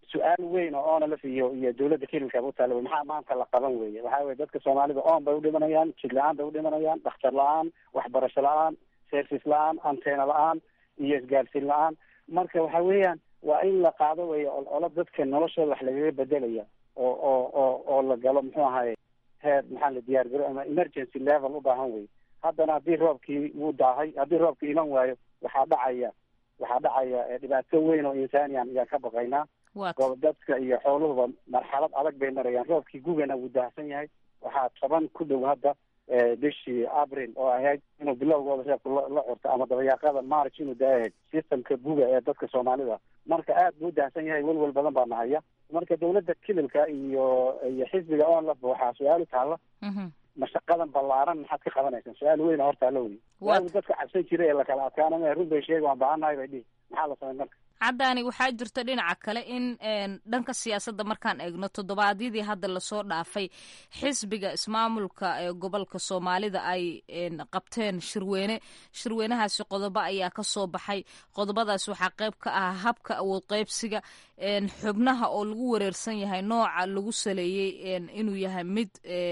S4: su-aal weyn oo onalf iyo iyo dawladda kelilka utaala wey maxaa maanta la qaban weye waxa weye dadka soomaalida oon bay udhimanayaan jid la-aan bay udhimanayaan dhakhtar la-aan waxbarasho la-aan service la-aan anteena la-aan iyo isgaarsiin la-aan marka waxa weeyaan waa in la qaado wey olo dadka noloshooda wax lagaga bedelaya oo oo oo oo la galo muxuu ahaye heer maxaa la diyaar garo ama emergency level u baahan wey haddana haddii roobkii wuu daahay haddii roobkii iman waayo waxaa dhacaya waxaa dhacaya dhibaato weyn oo insaaniyan ayaan ka baqaynaa dadka iyo xooluhuba marxalad adag bay marayaan roobkii gugana wuu daahsan yahay waxaa toban ku dhow hadda bishii abril oo ahayd inuu bilowgooda reebku la curto ama dabayaaqada march inuu daayahayd systemka guga ee dadka soomaalida marka aad buu daahsan yahay welwel badan baa nahaya marka dawladda kililka iyo iyo xisbiga onlafba waxaa su-aal u taalla mashaqadan ballaaran maxaad ka qabanaysaan su-aal weyn hortaala wey waagu dadka cabsan jira ee lakala adkaanama run bay sheegi waan baahannahay bay dhihi maxaa la samay marka
S8: caddaani waxaa jirta dhinaca kale in dhanka siyaasadda markaan eegno toddobaadyadii hadda lasoo dhaafay xisbiga ismaamulka ee gobolka soomaalida ay qabteen shirweyne shirweynahaasi qodobo ayaa ka soo baxay qodobadaas waxaa qayb ka ah habka awood qaybsiga xubnaha oo lagu wareersan yahay nooca lagu saleeyey inuu yahay mid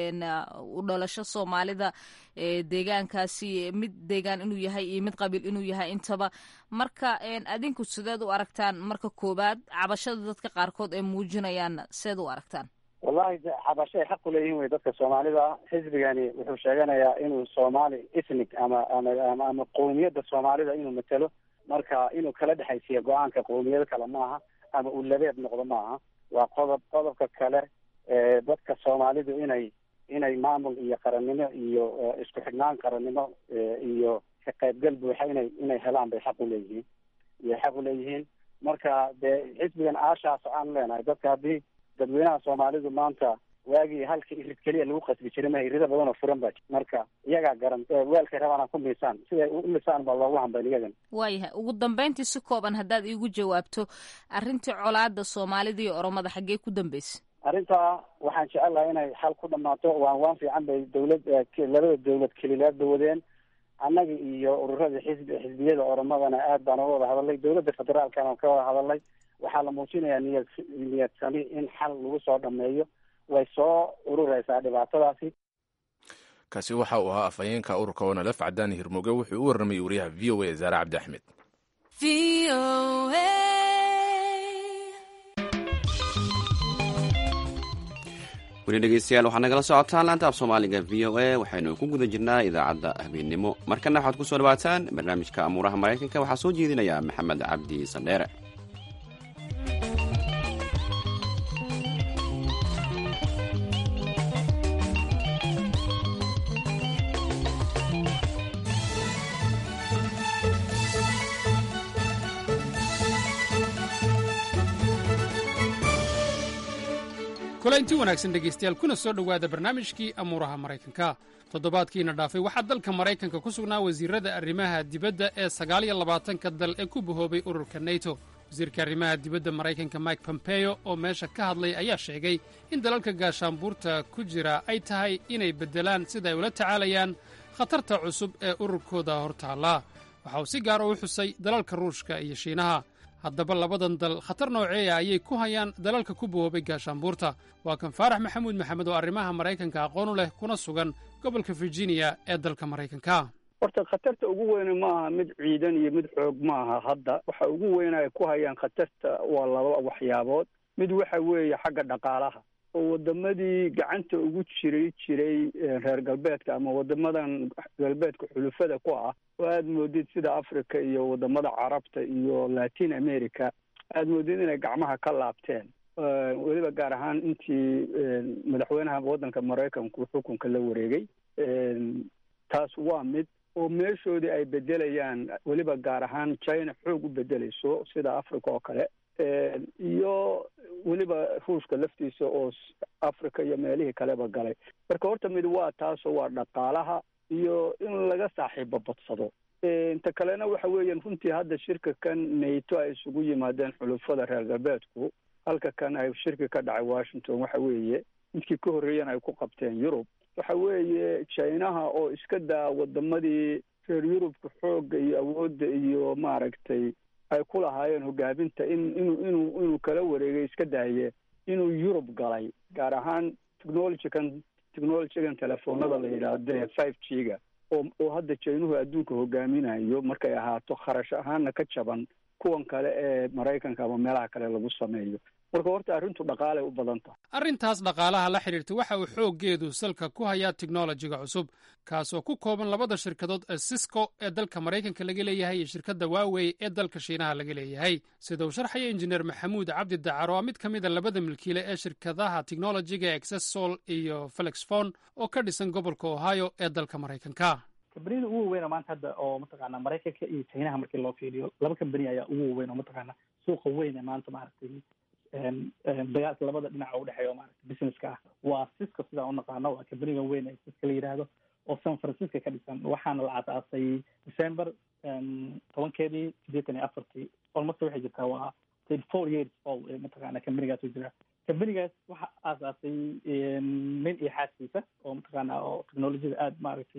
S8: u dhalasho soomaalida deegaankaasi mid deegaan inuu yahay iyo mid qabiil inuu yahay intaba marka adinku sideed u aragtaan marka koowaad cabashada dadka qaarkood ay muujinayaan seed u aragtaan
S4: wallahi cabasho ay xaq u leeyihin wey dadka soomaalida xisbigani wuxuu sheeganayaa inuu soomaali ethnic ama ama ama qowmiyadda soomaalida inuu matelo marka inuu kala dhexaysiiyo go-aanka qowmiyado kale maaha ama uu labeeb noqdo maaha waa qodob qodobka kale dadka soomaalidu inay inay maamul iyo qarannimo iyo isku xidhnaan qarannimo iyo ka qaybgal buuxa inay inay helaan bay xaq u leeyihiin iyo xaq u leeyihiin marka dee xisbigan aashaas aan leenahay dadka haddii dadweynaha soomaalidu maanta waagii halka irid keliya lagu qasbi jiray ma irido badan oo furan ba marka iyagaa garan weelkay rabaan aan ku miisaan siday u lisaan baa loogu hambayn iyagan
S8: waayahay ugu dambeyntii si kooban haddaad iigu jawaabto arrintii colaada soomaalida iyo oromada xaggee ku dambeysay
S4: arrintaa waxaan jecelahay inay xal ku dhamaato waan waan fiican bay dawlad labada dawlad kelilaadba wadeen annaga iyo ururada xisbi xisbiyada oromadana aad baan uga wada hadalnay dawladda federaalkana waan ka wada hadalnay waxaa la muujinayaa niyad niyad sami in xal lagu soo dhameeyo way soo urureysaa dhibaatadaasi
S2: kaasi waxa uu ahaa afhayeenka ururka onalef cadaani hirmuge wuxuu u warramayay wariyaha v o a zaare cabdi axmed
S1: weli dhegeystayaal waxaad nagala socotaan laanta af soomaaliga v o a waxaynu ku guda jirnaa idaacadda habeennimo markana waxaad ku soo dhawaataan barnaamijka amuuraha maraykanka waxaa soo jeedinaya maxamed cabdi sandheere
S9: kulanti wanaagsan dhegaystayaal kuna soo dhowaada barnaamijkii amuuraha maraykanka toddobaadkiina dhaafay waxaa dalka maraykanka ku sugnaa wasiirada arrimaha dibadda ee sagaal iyo labaatanka dal ee ku bahoobay ururka neto wasiirka arrimaha dibadda maraykanka mike pompeo oo meesha ka hadlay ayaa sheegay in dalalka gaashaanbuurta ku jira ay tahay inay beddelaan sida ay ula tacaalayaan khatarta cusub ee ururkooda hortaalla waxa uu si gaara u xusay dalalka ruushka iyo shiinaha haddaba labadan dal khatar nooceeya ayay ku hayaan dalalka ku bahoobay gaashaanbuurta waa kan faarax maxamuud maxamed oo arrimaha maraykanka aqoon u leh kuna sugan gobolka virginia ee dalka maraykanka
S10: horta khatarta ugu weyne ma aha mid ciidan iyo mid xoog ma aha hadda waxa ugu weyne ay ku hayaan khatarta waa laba waxyaabood mid waxa weeye xagga dhaqaalaha oo wadamadii gacanta ugu jiray jiray reer galbeedka ama wadamadan galbeedka xulufada ku ah oo aada moodid sida africa iyo wadamada carabta iyo latin america aada moodid inay gacmaha ka laabteen weliba gaar ahaan intii madaxweynaha waddanka maraykanku xukunka la wareegay taas waa mid oo meeshoodii ay bedelayaan weliba gaar ahaan china xoog u bedelayso sida africa oo kale iyo weliba ruushka laftiisa oo africa iyo meelihii kaleba galay marka horta mid waa taasoo waa dhaqaalaha iyo in laga saaxiibo badsado inta kalena waxa weeyaan runtii hadda shirka kan nato ay isugu yimaadeen xulufada reer galbeedku halka kan ay shirki ka dhacay washington waxa weeye midkii ka horreeyana ay ku qabteen yurub waxa weeye chinaha oo iska daa wadamadii reer yurubka xoogga iyo awoodda iyo maaragtay ay ku lahaayeen hogaaminta in inuu inuu inuu kala wareegay iska daaye inuu yurub galay gaar ahaan technologykan technologygan telefoonada la yidhaahdo ee five g ga oo oo hadda jaynuhu adduunka hogaaminayo markay ahaato kharash ahaana ka jaban kuwan kale ee maraykanka ama meelaha kale lagu sameeyo marka horta arrintu dhaqaalay u badan tahay
S9: arrintaas dhaqaalaha la xidhiirta waxa uu xooggeedu salka ku hayaa teknolojiga cusub kaasoo ku kooban labada shirkadood ee sisco ee dalka maraykanka laga leeyahay iyo shirkadda waawey ee dalka shiinaha laga leeyahay sida uu sharxaya injineer maxamuud cabdi dacar oo mid ka mida labada milkiile ee shirkadaha teknolojiga exessol iyo felixfon oo ka dhisan gobolka ohio ee dalka maraykanka
S11: kambaniyada ugu waweyna maanta hadda oo mataqaana maraykanka iyo chinaha markii loo fiiriyo laba kambani ayaa ugu waweyn oo mataqaana suuqa weyn ee maanta maaragtay dagaalka labada dhinaca udhexeeya oo maarata businesska ah waa siska sidaan unaqaano waa kambaniga weyn ee siska la yidhaahdo oo san francisco ka dhisan waxaana la aasaasay december tobankeedii sideetan iyo afartii almost waxay jirtaa waa thirty four years old ee mataqaana kambanigaas u jira kambanigaas waxa aasaasay nin iyo xaaskiisa oo mataqaana oo technologiyada aada maaragtay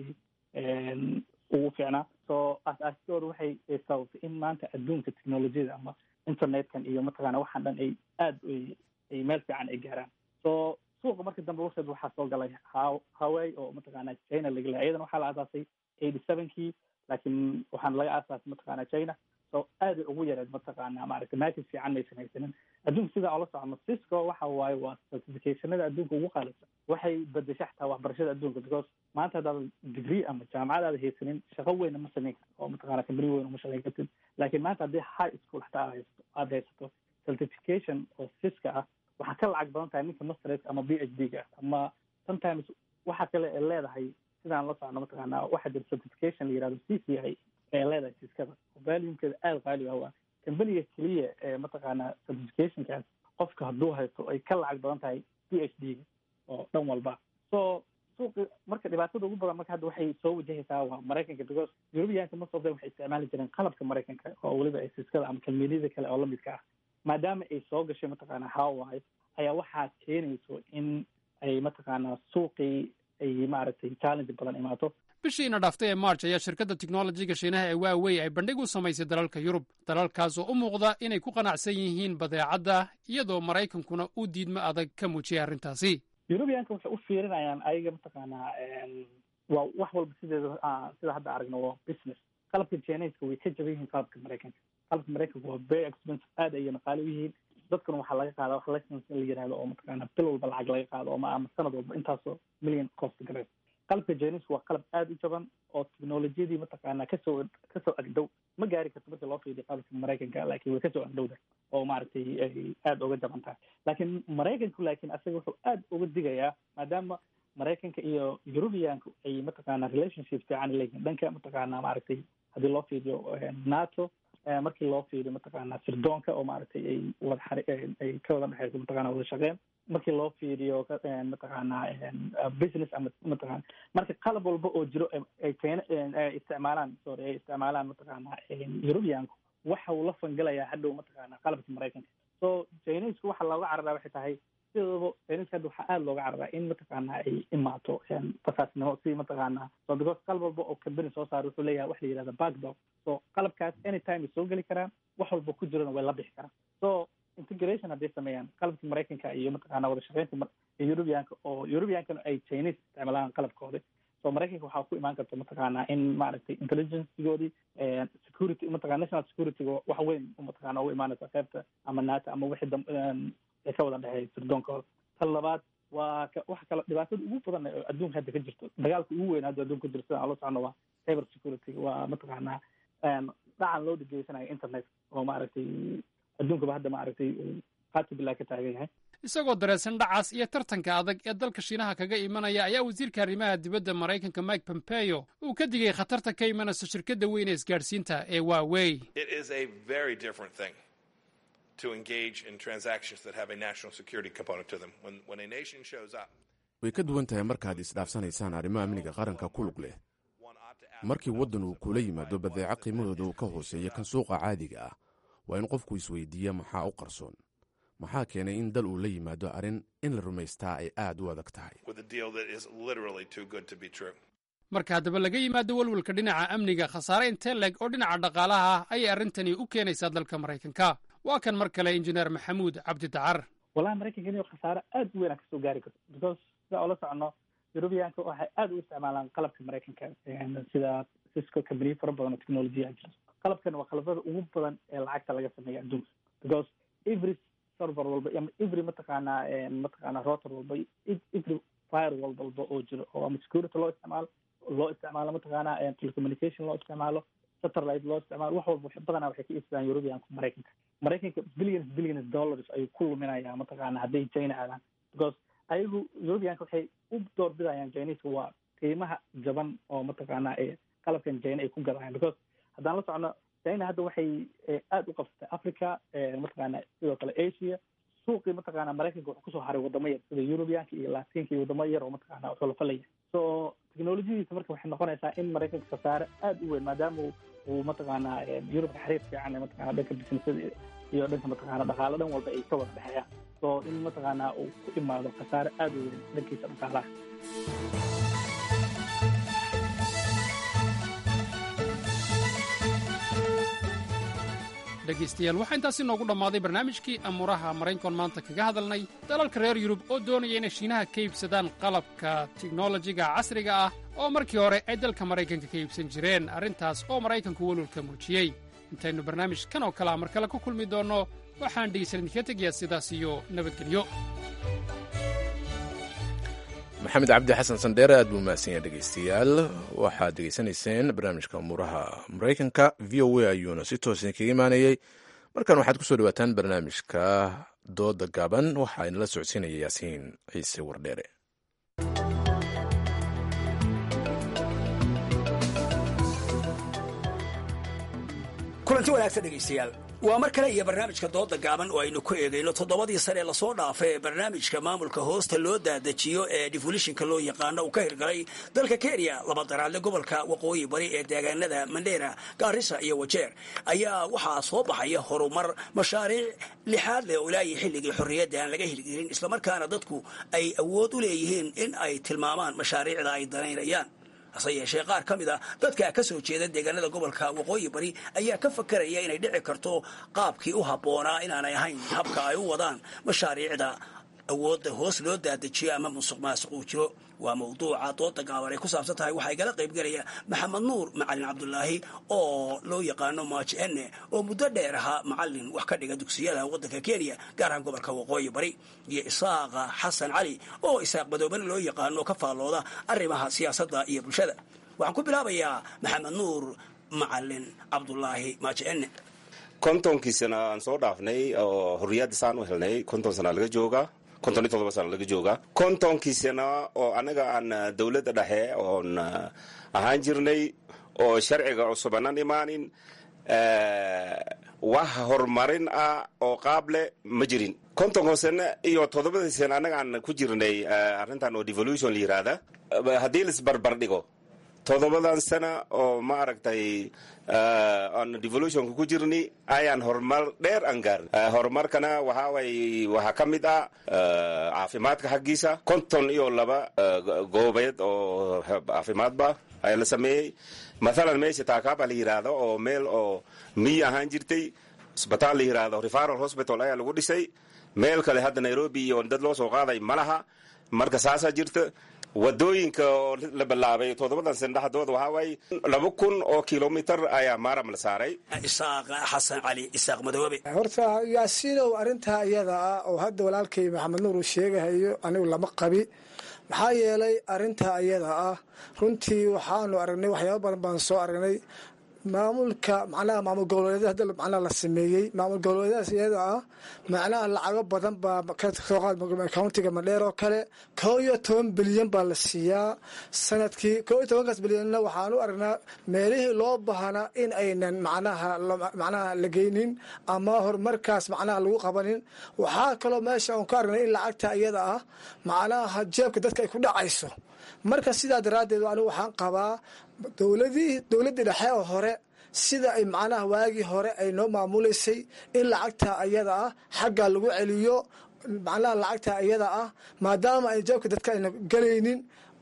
S11: ugu fiicnaa so aas-aastooda waxay sababtay in maanta adduunka technologiyada ama internetkan iyo mataqaana waxaan dhan ay aada ay meel fiican ay gaaraan so suuqa marka dambe warseed waxaa soo galay ha haway oo mataqaana china laga lehay iyadana waxaa la aasaasay eighty sevenkii laakiin waxaana laga aasaasay mataqaana china so aaday ugu yareed mataqaana maaragtay market fiican maysan haysanin adduunka sidaa oola socono cisco waxa waaye waa certificationada adduunka ugu qaalisan waxay bedesha xataa waxbarashada adduunka because maanta haddaad degree ama jaamacad aada haysanin shaqo weyna ma samayn karto oo mataqana kambani weyn uma shaqayn kartid laakiin maanta haddii high school xataa aad haysato aada haysato certification oo siska ah waxaa ka lacag badan tahay ninka masters ama b h d ga ama sometimes waxa kale ee leedahay sidaan la socno mataqaana waxaa jira certification la yihahdo c c i ee leedahay siskada valuumkeeda aada qaali ah waa kambaniga keliya ee mataqaana certificationkaas qofka hadduu haysto ay ka lacag badan tahay b h d ga oo dhan walba so suuqi marka dhibaatada ugu badan marka hadda waxay soo wajahaysaa waa maraykanka because europeanka most of them waxay isticmaali jireen qalabka maraykanka oo weliba ay siskada ama kalmeedyada kale oo lamidka ah maadaama ay soo gashay mataqaana hawaii ayaa waxaa keenayso in ay mataqaana suuqii ay maaragtay challenge badan imaato
S9: bishiina dhaaftay ee march ayaa shirkadda teknolojiga shiinaha ee waawey ay bandhig u samaysay dalalka yurub dalalkaas oo u muuqda inay ku qanacsan yihiin badeecadda iyadoo maraykankuna uu diidmo adag ka muujiyay arrintaasi
S11: europeanka waxay u fiirinayaan ayaga mataqaanaa waa wax walba sideeda sida hadda aragno waa business qalabka chineska way ka jaban yihiin qalabka maraykanka qalabka maraykanka waa very expensive aad ayayna qaali u yihiin dadkuna waxaa laga qaada wax license in la yihahdo oo mataqaana bil walba lacag laga qaado ama ama sanad walba intaasoo million cost gareys qalabka chineska waa qalab aada u jaban oo technologiyadii mataqaana kasoo kasoo agdhow ma gaari karto marka loo fiiriyo qalabka maraykanka laakiin way kasoo agdhowda oo maaragtay ay aada uga jaban tahay laakiin maraykanku laakiin asaga wuxuu aada uga digayaa maadaama maraykanka iyo eurubianku ay mataqaana relationship fiican leeyihin dhanka mataqaana maaragtay haddii loo fiiriyo nato markii loo fiiriyo mataqaana sirdoonka oo maaragtay ay wada xari ay ka wada dhexeyso mataqana wada shaqeen markii loo fiiriyo mataqaana business ama mataqana marka qalab walba oo jiro ay keena ay isticmaalaan sorry ay isticmaalaan mataqaana eurubianku waxa uu la fangalayaa hadhow mataqaana qalabka maraykanka so chinesku waxa looga cararaa waxay tahay sidooba chineska hadda waxaa aada looga cararaa in mataqaana ay imaato fasaasnimo si mataqaana so because qalab walba oo company soo saara wuxuu leeyahay wax la yihahda backdog so qalabkaas anytime ay soo geli karaan wax walba ku jirana way la bixi karaan so integration hadday sameeyaan qalabka maraykanka iyo mataqaana wada shaqeynta eurubianka oo eurubiankana ay chinese isticmaalaan qalabkoodi so maraykanka waxaa ku imaan karta mataqaana in maaragtay intelligencegoodii security mataqana national securityga wax weyn mataqana ugu imaanaysa qeybta ama nato ama wixii dam ee ka wada dhexeeya sirdoonkooda tan labaad waa waxa kale dhibaatada ugu badan ee adduunka hadda ka jirto dagaalka ugu weyn hadda adduunka ka jirto sidaan ula socono waa cyber security waa mataqaana dhacan loo dhigeysanayo internet oo maaragtay adduunkaba hadda maaragtay qaati bilaa ka taagan yahay
S9: isagoo dareesan dhacaas iyo tartanka adag ee dalka shiinaha kaga imanaya ayaa wasiirka arrimaha dibadda maraykanka mike pompeo uu ka digay khatarta ka imanaysa shirkadda weyn ee isgaadhsiinta ee waawey
S12: to engage in transactions that have a national security component to them. When, when a nation shows up,
S2: way ka duwan tahay markaad isdhaafsanaysaan arrimo amniga qaranka ku lug leh markii waddan uu kula yimaado badeeco qiimahooda uu ka hooseeya kan suuqa caadiga ah waa in qofku isweydiiya maxaa u qarsoon maxaa keenay in dal uu la yimaado arrin in la rumaystaa ay aad u adag tahay
S12: with a deal that is literally too good to be true.
S9: marka haddaba laga yimaado welwelka dhinaca amniga khasaare intee leeg oo dhinaca dhaqaalaha ah ayay arrintani u keenaysaa dalka maraykanka waa kan mar kale injineer maxamuud cabdi dacar
S11: wallahi maraykanka inuu khasaare aad u weyn aan kasoo gaari karto because sida oola socono eurubiyaanka waxay aad u isticmaalaan qalabka maraykanka sida cisco company fara badan oo technolojiya jiro qalabkan waa qalabada ugu badan ee lacagta laga sameeya adduunka because every server walba ama every mataqaanaa mataqaanaa router walba every firewall walba oo jiro oo ama security loo isticmaalo loo isticmaalo mataqaanaa telecommunication loo isticmaalo satellite loo isticmaalo wax walba badanaa waxay ka iibsadaan eurubiyanka maraykanka maraykanka billions billions dollars ayuu ku luminayaa mataqaana hadday china aadaan because ayagu eurubiyanka waxay u doorbidayaan chineska waa qiimaha jaban oo mataqaanaa ee qalabkan china ay ku gadayaan because haddaan la socono china hadda waxay aada u qabsatay africa mataqaana sidoo kale asia suuqii mataqaana maraykanka wuxuu kusoo haray wadamo yar sida eurubiyanka iyo latinka iyo wadamo yar oo mataqaana wuxuu la falaya so technolojiyadiisa marka waxay noqonaysaa in maraykanka khasaare aada u weyn maadaama uu mataqaanaa yurubka xiriir fiican ee mataqana dhanka businessada iyo dhanka mataqaana dhaqaalo dhan walba ay ka wada dhexeeyaan so in mataqaanaa uu ku imaado khasaare aada u weyn dhankiisa dhaqaalaha
S9: dhegaystayaal waxaa intaasi noogu dhammaaday barnaamijkii amuuraha maraynkon maanta kaga hadalnay dalalka reer yurub oo doonaya inay shiinaha ka iibsadaan qalabka tiknolojiga casriga ah oo markii hore ay dalka maraykanka ka iibsan jireen arrintaas oo maraykanku welwalka muujiyey intaynu barnaamij kan oo kalea mar kale ku kulmi doonno waxaan dhegaysan idinka tegayaa sidaas iyo nabadgelyo
S2: maxamed cabdi xasan sandheere aad buu mahadsan yahay dhegaystayaal waxaad degeysanayseen barnaamijka umuuraha maraykanka v o a ayuuna si toosan kaga imaanayey markan waxaad kusoo dhawaataan barnaamijka dooda gaaban waxaa inala socodsiinaya yaasiin ciise wardheere
S13: kulanti wanaagsan dhegaystayaal waa mar kale iyo barnaamijka dooda gaaban oo aynu ku eegayno toddobadii sane lasoo dhaafay ee barnaamijka maamulka hoosta loo daadajiyo ee defolishinka loo yaqaano uu ka hirgalay dalka kenya laba daraadle gobolka waqooyi bari ee deegaanada mandheera gaarisa iyo wajeer ayaa waxaa soo baxaya horumar mashaariic lixaad leh oo ilaayi xilligii xorriyadda aan laga hirgelin islamarkaana dadku ay awood u leeyihiin in ay tilmaamaan mashaariicda ay danaynayaan hase yeeshee qaar ka mid a dadka ka soo jeeda deegaanada gobolka waqooyi bari ayaa ka fakaraya inay dhici karto qaabkii u habboonaa inaanay ahayn habka ay u wadaan mashaariicda awoodda hoos loo daadajiyo ama musuq maasuq uu jiro waa mawduuca dooda gaaban ay ku saabsan tahay waxaa igala qaybgelaya maxamed nuur macalin cabdulaahi oo loo yaqaano maaji ene oo muddo dheer ahaa macalin wax ka dhiga dugsiyada waddanka kenya gaar ahaan gobolka waqooyi bari iyo isaaqa xasan cali oo isaaq madoobane loo yaqaano ka faallooda arrimaha siyaasadda iyo bulshada waxaan ku bilaabayaa maxamed nuur macalin cabdulaahi maaji ene
S14: kontonkii sana aan soo dhaafnay oo xorriyadda saan u helnay konton sana laga joogaa konton iyo todoba sana laga joogaa kontonkii sana oo annaga aan dowladda dhexe oon ahaan jirnay oo sharciga cusubanan imaanin wax horumarin ah oo qaable ma jirin kontonka sane iyo toddobadii sane annaga aan ku jirnay arrintan oo devolution la yiraahda haddii laisbarbar dhigo toddobadan sana oo ma aragtay aan devolutionka ku jirni ayaan horumar dheer aan gaarin horumarkana waxaa way waxaa ka mid ah caafimaadka xaggiisa konton iyo laba goobeed oo caafimaadba ayaa la sameeyey mathalan meesha taakaaba la yidhaahdo oo meel oo miyi ahaan jirtay isbitaal la yidhaahdo referal hospital ayaa lagu dhisay meel kale hadda nairobi iyo dad loo soo qaaday ma laha marka saasaa jirta wadooyinka oo la bilaabay toddobadan sane dhexdooda waxaa waaye laba kun oo kilomitar ayaa maaram la saaray
S13: isaaq xasan cali isaaq madoobe
S15: horta yaasiinow arrintaa iyada ah oo hadda walaalkay maxamed nuur uu sheegahayo anigu lama qabi maxaa yeelay arrintaa iyada ah runtii waxaanu aragnay waxyaaba badan baan soo aragnay maamulka macnaha maamul goboleedyada hadda macnaha la sameeyey maamul goboleedyadaas iyada ah macnaha lacago badan baa kasoo qaad countiga madheer oo kale koo iyo toban bilyan baa la siiyaa sanadkii koo iyo tobankaas bilyanna waxaan u aragnaa meelihii loo baahna in aynan macnaha macnaha la geynin ama horumarkaas macnaha lagu qabanin waxaa kaloo meesha aan ku aragnay in lacagta iyada ah macnaha jeebka dadka ay ku dhacayso marka sidaa daraaddeed anigu waxaan qabaa dowladii dowladdii dhexe oo hore sida ay macnaha waagii hore ay noo maamulaysay in lacagta ayada ah xagga lagu celiyo macnaha lacagta iyada ah maadaama ay jeebka dadka ayna gelaynin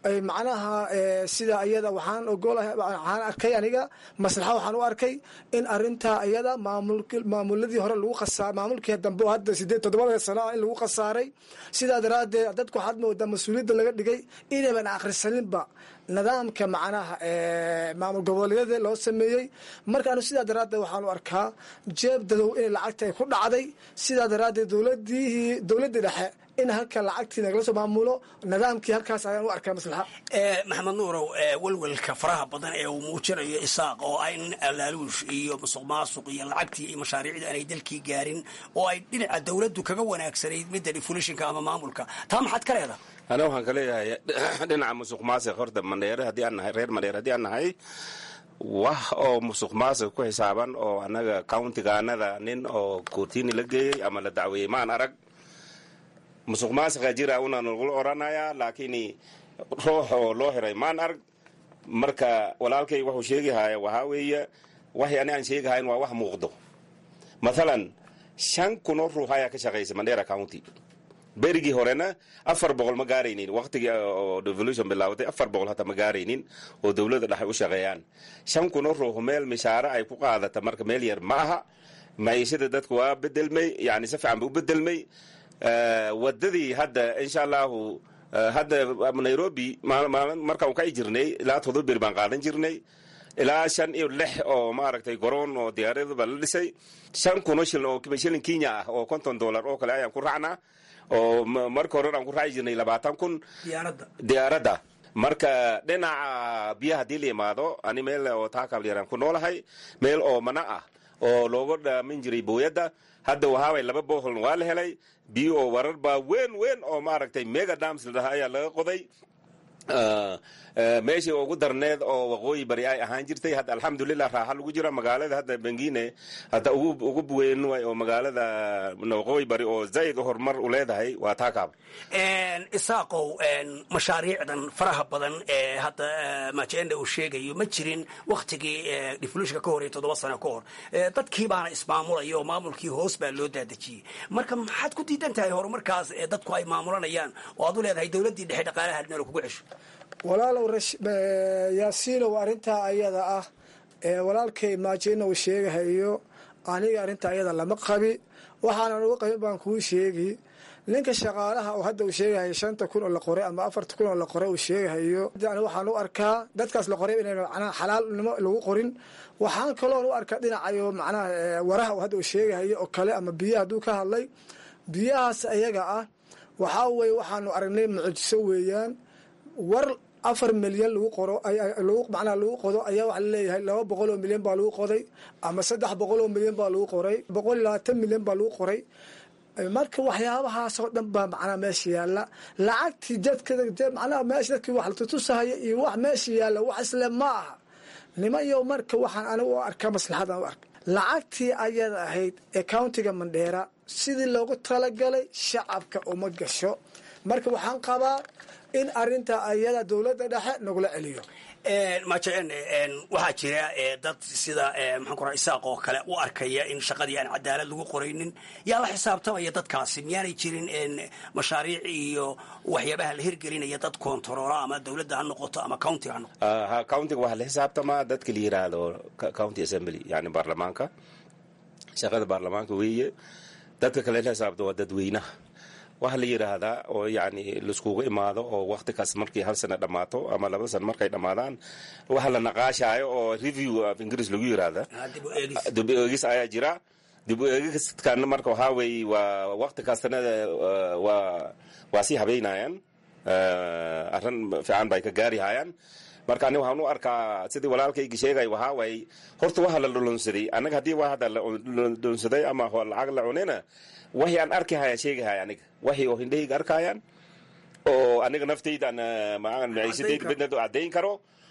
S15: ay macnaha sida iyada waxaan ogolahay waxaan arkay aniga maslaxa waxaan u arkay in arintaa iyada maamul maamuladii hore lagu khasaar maamulkii dambe oo hadda sideed toddobada sano ah in lagu khasaaray sidaa daraaddeed dadku waxaad moodaa mas-uuliyadda laga dhigay inayban akhrisaninba nidaamka macnaha maamul goboleedyada loo sameeyey marka anu sidaa daraaddeed waxaan u arkaa jeeb dadow inay lacagta ay ku dhacday sidaa daraaddeed dowladihii dowladdii dhexe in halka lacagtii nagala soo maamulo nidaamkii halkaas ayaan u arkaa maslaxa
S13: maxamed nuurow welwelka faraha badan ee uu muujinayo isaaq oo ah in alaaluush iyo musuq maasuq iyo lacagtii iyo mashaariicda aanay dalkii gaarin oo ay dhinaca dowladdu kaga wanaagsanayd midda defulishinka ama maamulka taa maxaad ka leedahay
S14: ana waxaan ka leeyahay dhinaca musuq maasiq horta mandheere haddii aan nahay reer mandheere haddii aan nahay wax oo musuq maasiq ku xisaaban oo annaga countigaanada nin oo koortiini la geeyey ama la dacweeyey maan arag musuq maasiqa jira una nagula oranayaa laakiin ruux oo loo xiray maan arg marka walaalkay wuxuu sheegahaya waxaa weeye waxay ani aan sheegahayn waa wax muuqdo mathalan shan kunoo ruux ayaa ka shaqaysa mandera county berigii horena afar boqol ma gaaraynin waqtigii oo devolution bilaabatay afar boqol hata ma gaaraynin oo dowladda dhexe u shaqeeyaan shan kunoo ruux meel mishaare ay ku qaadata marka meel yar ma aha maciishada dadku waa bedelmay yani si fiican ba u bedelmay wadadii hadda insha allahu hadda nairobi markaan ka jirnay ilaa todoba beri baan qaadan jirnay ilaa shan iyo lix oo maaragtay garoon oo diyaaraduba la dhisay shan kuno shilin oo shilin kenya ah oo konton dollar oo kale ayaan ku raacnaa oo marka hore aan ku raaci jirnay labaatan kun diyaaradda marka dhinaca biyaha haddii la yimaado ani meel oo taakabyaraan ku noolahay meel oo mana ah oo looga dhaamin jiray booyadda hadda wahaaway laba boholn waa la helay biyo oo warar baa weyn weyn oo maaragtay mega dams la dhahaa ayaa laga qoday meeshii ugu darneed oo waqooyi bari ay ahaan jirtay hadda alxamdulilah raaxa lagu jira magaalada hadda bengine hadda ugu weyn way oo magaalada waqooyi bari oo zaid horumar u leedahay waa taakaab
S13: isaaqow mashaariicdan faraha badan ee hadda majenda uu sheegayo ma jirin waktigii devolutionka ka horey toddoba sano ka hor dadkii baana ismaamulaya oo maamulkii hoos baa loo daadejiyey marka maxaad ku diidan tahay horumarkaas ee dadku ay maamulanayaan oo aad u leedahay dowladdii dhexe dhaqaalaha adnalo kugu cesho
S15: walaalow yaasiinow arrintaa ayada ah ee walaalkay maajina uu sheegahayo aniga arrintaa ayada lama qabi waxaanan uga qabin baan kuu sheegi ninka shaqaalaha oo hadda uu sheegahayo shanta kun oo la qoray ama afarta kun oo la qoray uu sheegahayo waxaan u arkaa dadkaas la qoray inayna macnaha xalaalnimo lagu qorin waxaan kaloon u arkaa dhinacayo macnaha waraha uu hadda uu sheegahayo oo kale ama biyaha hadduu ka hadlay biyahaas ayaga ah waxaa weye waxaanu aragnay mucjiso weeyaan war afar milyan lagu qoro macnaha lagu qodo ayaa waxaa laleeyahay laba boqol oo milyan baa lagu qoday ama saddex boqol oo milyan baa lagu qoray boqol iyo labaatan milyan baa lagu qoray marka waxyaabahaasoo dhan baa macnaha meesha yaalla lacagtii dadka macnaha meesha dadkii wax latutusahaya iyo wax meesha yaalla wax isle ma aha nimayo marka waxaan anigu u arkaa maslaxadan u arka lacagtii ayada ahayd ee countiga mandheera sidii loogu talagalay shacabka uma gasho marka waxaan qabaa in arinta ayada dowladda dhexe nagula celiyo
S13: majeen waxaa jira dad sida maxaan kura isaaq oo kale u arkaya in shaqadii aan cadaalad lagu qoraynin yaa la xisaabtamaya dadkaasi miyaanay jirin mashaariic iyo waxyaabaha la hirgelinaya dad kontaroola ama dowladda ha noqoto ama countiga ha noqoto
S14: ha countiga waxaa la xisaabtamaa dadka la yiraahdo county assembly yani baarlamaanka shaqada baarlamaanka weeye dadka kale la xisaabta waa dadweynaha waxaa la yidhaahdaa oo yani laiskugu imaado oo wakti kaas markii hal sana dhammaato ama laba sana markay dhammaadaan waxa la naqaashaayo oo review of ingiriis lagu yidhaahda dib u eegis ayaa jira dib u eegiskan marka waxaa weeye waa wakti kastana waa waa sii habeynayaan arrin fiican bay ka gaari hayaan marka ani waxaan u arkaa sidii walaalkaygi sheegay waxaa waaye horta waxa la dhulunsaday annaga haddii waa hadda la dhulunsaday ama lacag la cunina waxay aan arki haya sheegahaya aniga waxay oo hindhahayga arkayaan oo aniga naftayda maciisadayda midnad caddayn karo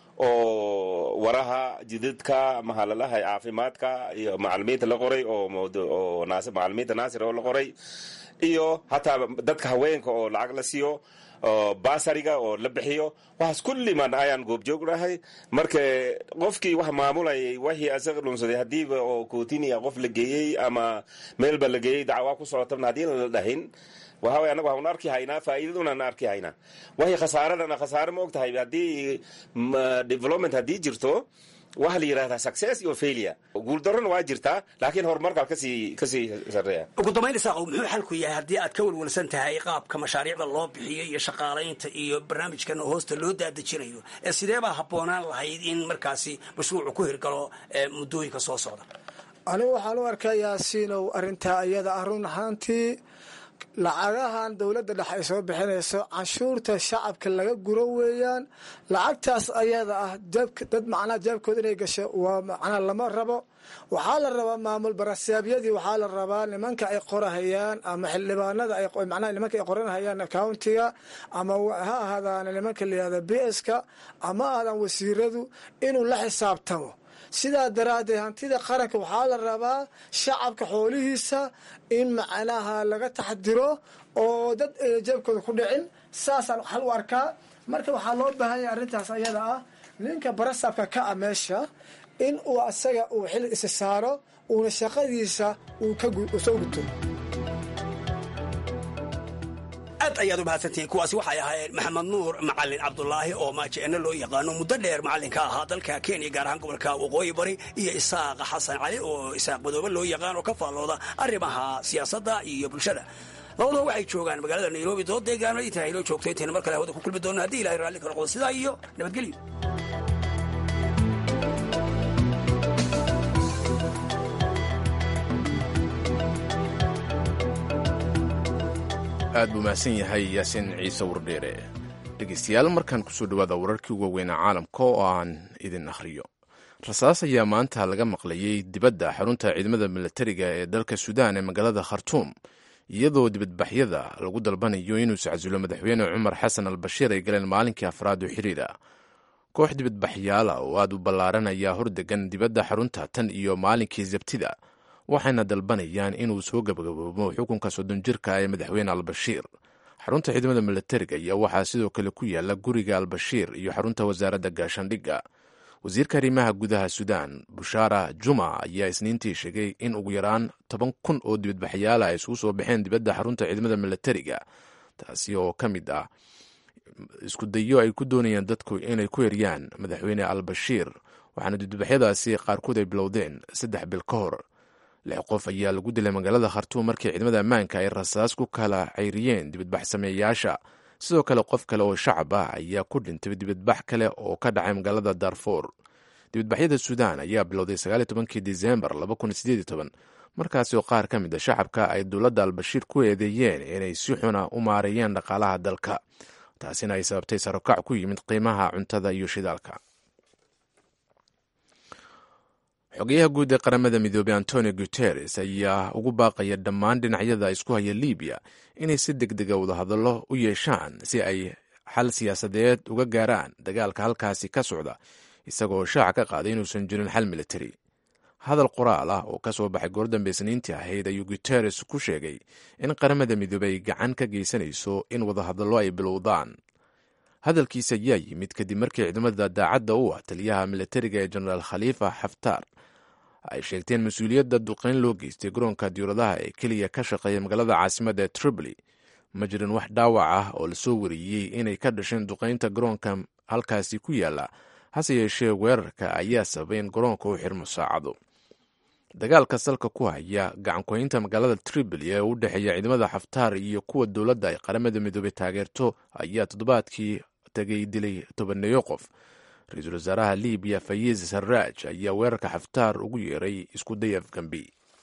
S14: oo waraha jidadka mahalalaha caafimaadka iyo macalimiinta la qoray oo macalimiinta naasir oo la qoray iyo hataa dadka haweenka oo lacag la siiyo basariga oo la bixiyo waxaas kulliman ayaan goobjoognahay marka qofkii wax maamulayay waxii asaga dhunsaday hadiiba oo kootiniya qof la geeyey ama meelba la geeyey dacwaa ku socotabna haddii la dhahin waxa way anagu waxaan arki haynaa faa'iidadunaan arki haynaa waxay khasaaradana khasaare ma og tahay haddii development haddii jirto waxa la yidhahdaa success iyo failure guuldarrona waa jirtaa laakiin horumarkaa kasii kasii sarreeya
S13: ugu dambayn isaaqow muxuu xalku yahay haddii aad ka welwelsan tahay qaabka mashaariicda loo bixiyo iyo shaqaalaynta iyo barnaamijkan hoosta loo daadejinayo ee sidee baa habboonaan lahayd in markaasi mashruucu ku hirgalo muddooyinka soo socda
S15: anigu waxaan u arkaa yaasiinow arrintaa iyada ah run ahaantii lacagahan dowladda dhexe ay soo bixinayso canshuurta shacabka laga guro weeyaan lacagtaas ayada ah dad macnaha jeebkooda inay gasho waa macnaha lama rabo waxaa la rabaa maamul barasaabyadii waxaa la rabaa nimanka ay qorahayaan ama xildhibaanada macnaha nimanka ay qoranhayaan accountiga ama ha ahaadaan nimanka layihahda b s ka ama ahaadaan wasiiradu inuu la xisaabtamo sidaa daraaddeed hantida qaranka waxaa la rabaa shacabka xoolihiisa in macnaha laga taxdiro oo dad jeebkooda ku dhicin saasaan xal u arkaa marka waxaa loo baahan yahay arrintaas ayada ah ninka barasaabka ka ah meesha in uu asaga uu xil isa saaro uuna shaqadiisa uu soo guto
S13: aad ayaad u mahadsantihiin kuwaasi waxay ahaayeen maxamed nuur macalin cabdulaahi oo maajeeno loo yaqaano muddo dheer macallinka ahaa dalka kenya gaar ahaan gobolka waqooyi bari iyo isaaq xasan cali oo isaaq madoobe loo yaqaan oo ka faallooda arrimaha siyaasadda iyo bulshada labadua waxay joogaan magaalada nairobi dood deegaano intaa inoo joogto intaynu mar kale hawada ku kulmi doonno haddii ilahay raalli ka noqdo sidaa iyo nabadgelyo
S2: aad buu mahadsan yahay yaasiin ciise wardheere dhegeystayaal markaan kusoo dhawaada wararkii ugu waaweynaa caalamka oo aan idin akhriyo rasaas ayaa maanta laga maqlayey dibadda xarunta ciidamada milatariga ee dalka suudaan ee magaalada khartuum iyadoo dibadbaxyada lagu dalbanayo inuu iscasulo madaxweyne cumar xasan al bashiir ay galeen maalinkii afraad oo xiriira koox dibadbaxyaala oo aad u ballaaran ayaa hordegan dibadda xarunta tan iyo maalinkii sabtida waxayna dalbanayaan inuu soo gabagaboobo xukunka soddon jirka ee madaxweyne albashiir xarunta ciidamada milatariga ayaa waxaa sidoo kale ku yaala guriga albashiir iyo xarunta wasaaradda gaashaandhigga wasiirka arrimaha gudaha suudaan bushaara juma ayaa isniintii sheegay in ugu yaraan toban kun oo dibadbaxyaala ay isugu soo baxeen dibadda xarunta ciidamada milatariga taasi oo ka mid ah isku dayo ay ku doonayaan dadku inay ku eryaan madaxweyne albashiir waxaana dibadbaxyadaasi qaarkood ay bilowdeen saddex bil ka hor lix qof ayaa lagu dilay magaalada khartuum markii ciidamada ammaanka ay rasaas ku kala cayriyeen dibadbax sameeyaasha sidoo kale qof kale oo shacab ah ayaa ku dhintay dibadbax kale oo ka dhacay magaalada darfour dibadbaxyada suudaan ayaa bilowday sagaaliy tobankii disembar laba kun sideed iyo toban markaasi oo qaar ka mid a shacabka ay dowladda albashiir ku eedeeyeen inay si xuna u maareeyeen dhaqaalaha dalka taasina ay sababtay sarokac ku yimid qiimaha cuntada iyo shidaalka xogeyaha guud ee qaramada midoobey antonio guteres ayaa ugu baaqaya dhammaan dhinacyada isku haya libiya inay si deg dega wadahadallo u yeeshaan si ay xal siyaasadeed uga gaaraan dagaalka halkaasi ka socda isagoo shaaca ka qaaday inuusan jirin xal militari hadal qoraal ah oo ka soo baxay goordambe isniintii ahayd ayuu guteres ku sheegay in qaramada midoobey gacan ka geysanayso in wadahadallo ay bilowdaan hadalkiisa ayaa yimid kadib markii ciidamada daacadda u ah taliyaha militariga ee jenaraal khaliifa xaftaar ay sheegteen mas-uuliyadda duqeyn loo geystay garoonka diyauradaha ee keliya ka shaqeeya magaalada caasimadda ee tripoli ma jirin wax dhaawac ah oo lasoo wariyey inay ka dhasheen duqeynta garoonka halkaasi ku yaala hase yeeshee weerarka ayaa sababay in garoonka u xirmo saacado dagaalka salka ku haya gacankoynta magaalada tripoli ee u dhexeeya ciidamada xaftaar iyo kuwa dowladda ay qaramada midoobey taageerto ayaa toddobaadkii tagay dilay tobaneeyo qof ra-iisul wasaaraha libiya fayiz sarraaj ayaa weerarka xaftaar ugu yeeray isku day afgambi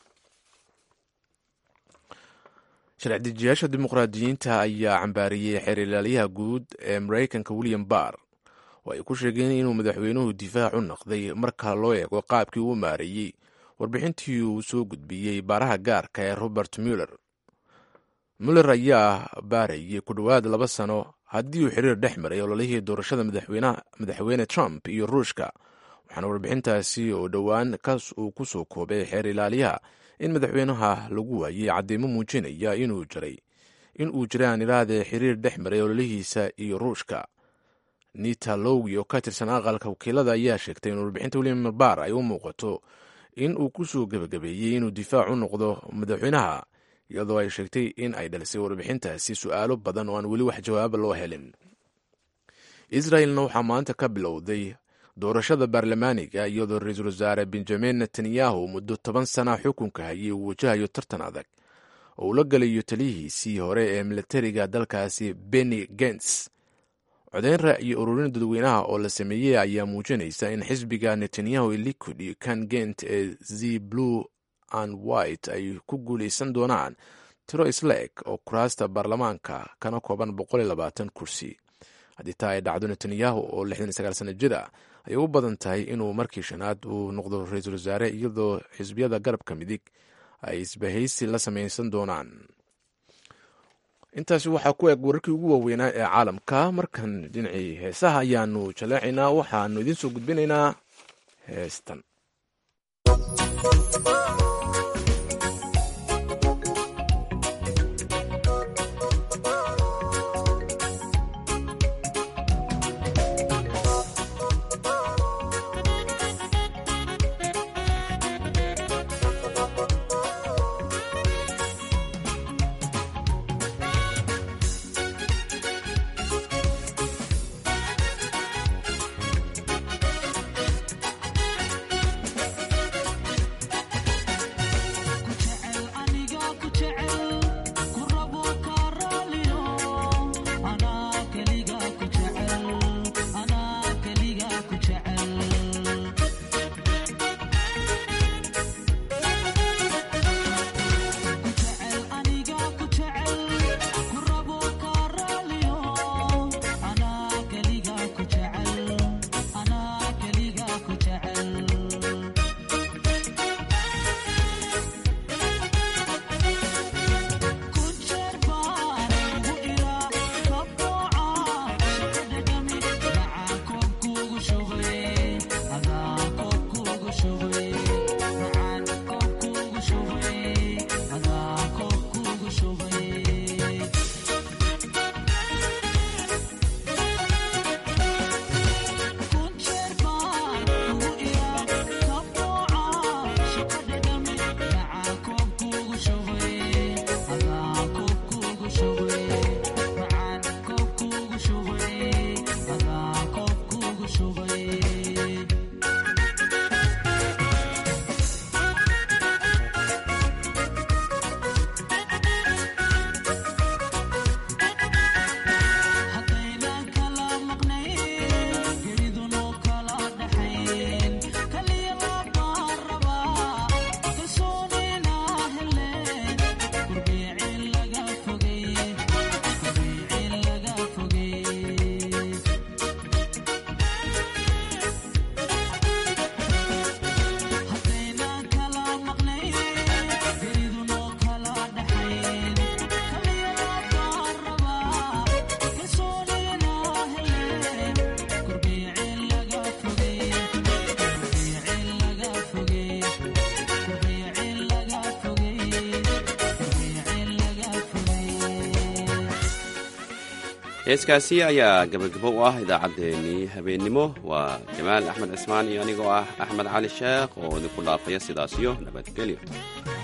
S2: sharci-dejiyaasha dimuqraadiyiinta ayaa cambaariyey xeer ilaaliyaha guud ee maraykanka william barr oo ay ku sheegeen inuu madaxweynuhu difaac u noqday marka loo eego qaabkii uu maareeyey warbixintii uu soo gudbiyey baaraha gaarka ee robert muller muller ayaa baarayay ku dhowaad laba sano haddii uu xiriir dhex maray ololihii doorashada madaxweyne trump iyo ruushka waxaana warbixintaasi oo dhowaan kaas uu ku soo koobay xeer ilaaliyaha in madaxweynaha lagu waayey cadeymo muujinaya inuu jiray in uu jiray aan iraahde xiriir dhex maray ololihiisa iyo ruushka nita lowgi oo ka tirsan aqalka wakiilada ayaa sheegtay in warbixinta william barr ay u muuqato in uu ku soo gebagabeeyey inuu difaac u noqdo madaxweynaha iyadoo ay sheegtay in ay dhalisay warbixintaasi su-aalo badan oo aan weli wax jawaaba loo helin israelna waxaa maanta ka bilowday doorashada baarlamaaniga iyadoo ra-iisul wasaare benjamin netanyahu muddo toban sana xukunka hayay uu wajahayo tartan adag oo uu la galayo taliyihiisii hore ee militariga dalkaasi benny gents codeyn ra'yi ururin dadweynaha oo la sameeyey ayaa muujinaysa in xisbiga netanyahu liquid iyo kan gent ee z blue and white ay ku guulaysan doonaan tiro isla-eg oo kuraasta baarlamaanka kana kooban kursi haddii taa ay dhacdo netanyahu oo sana jir ah ayay u badan tahay inuu markii shanaad uu noqdo ra-iisul wasaare iyadoo xisbiyada garabka midig ay isbahaysi la samaysan doonaan intaasi waxaa ku eg wararkii ugu waaweynaa ee caalamka markan dhinacii heesaha ayaanu jaleecaynaa waxaanu idiin soo gudbinaynaa heestan
S1: heeskaasi ayaa gabagabo u ah idaacaddeenii habeennimo waa jamaal axmed cismaan iyo anigoo ah axmed cali sheekh oo idinku dhaafaya sidaas iyo nabadgelyo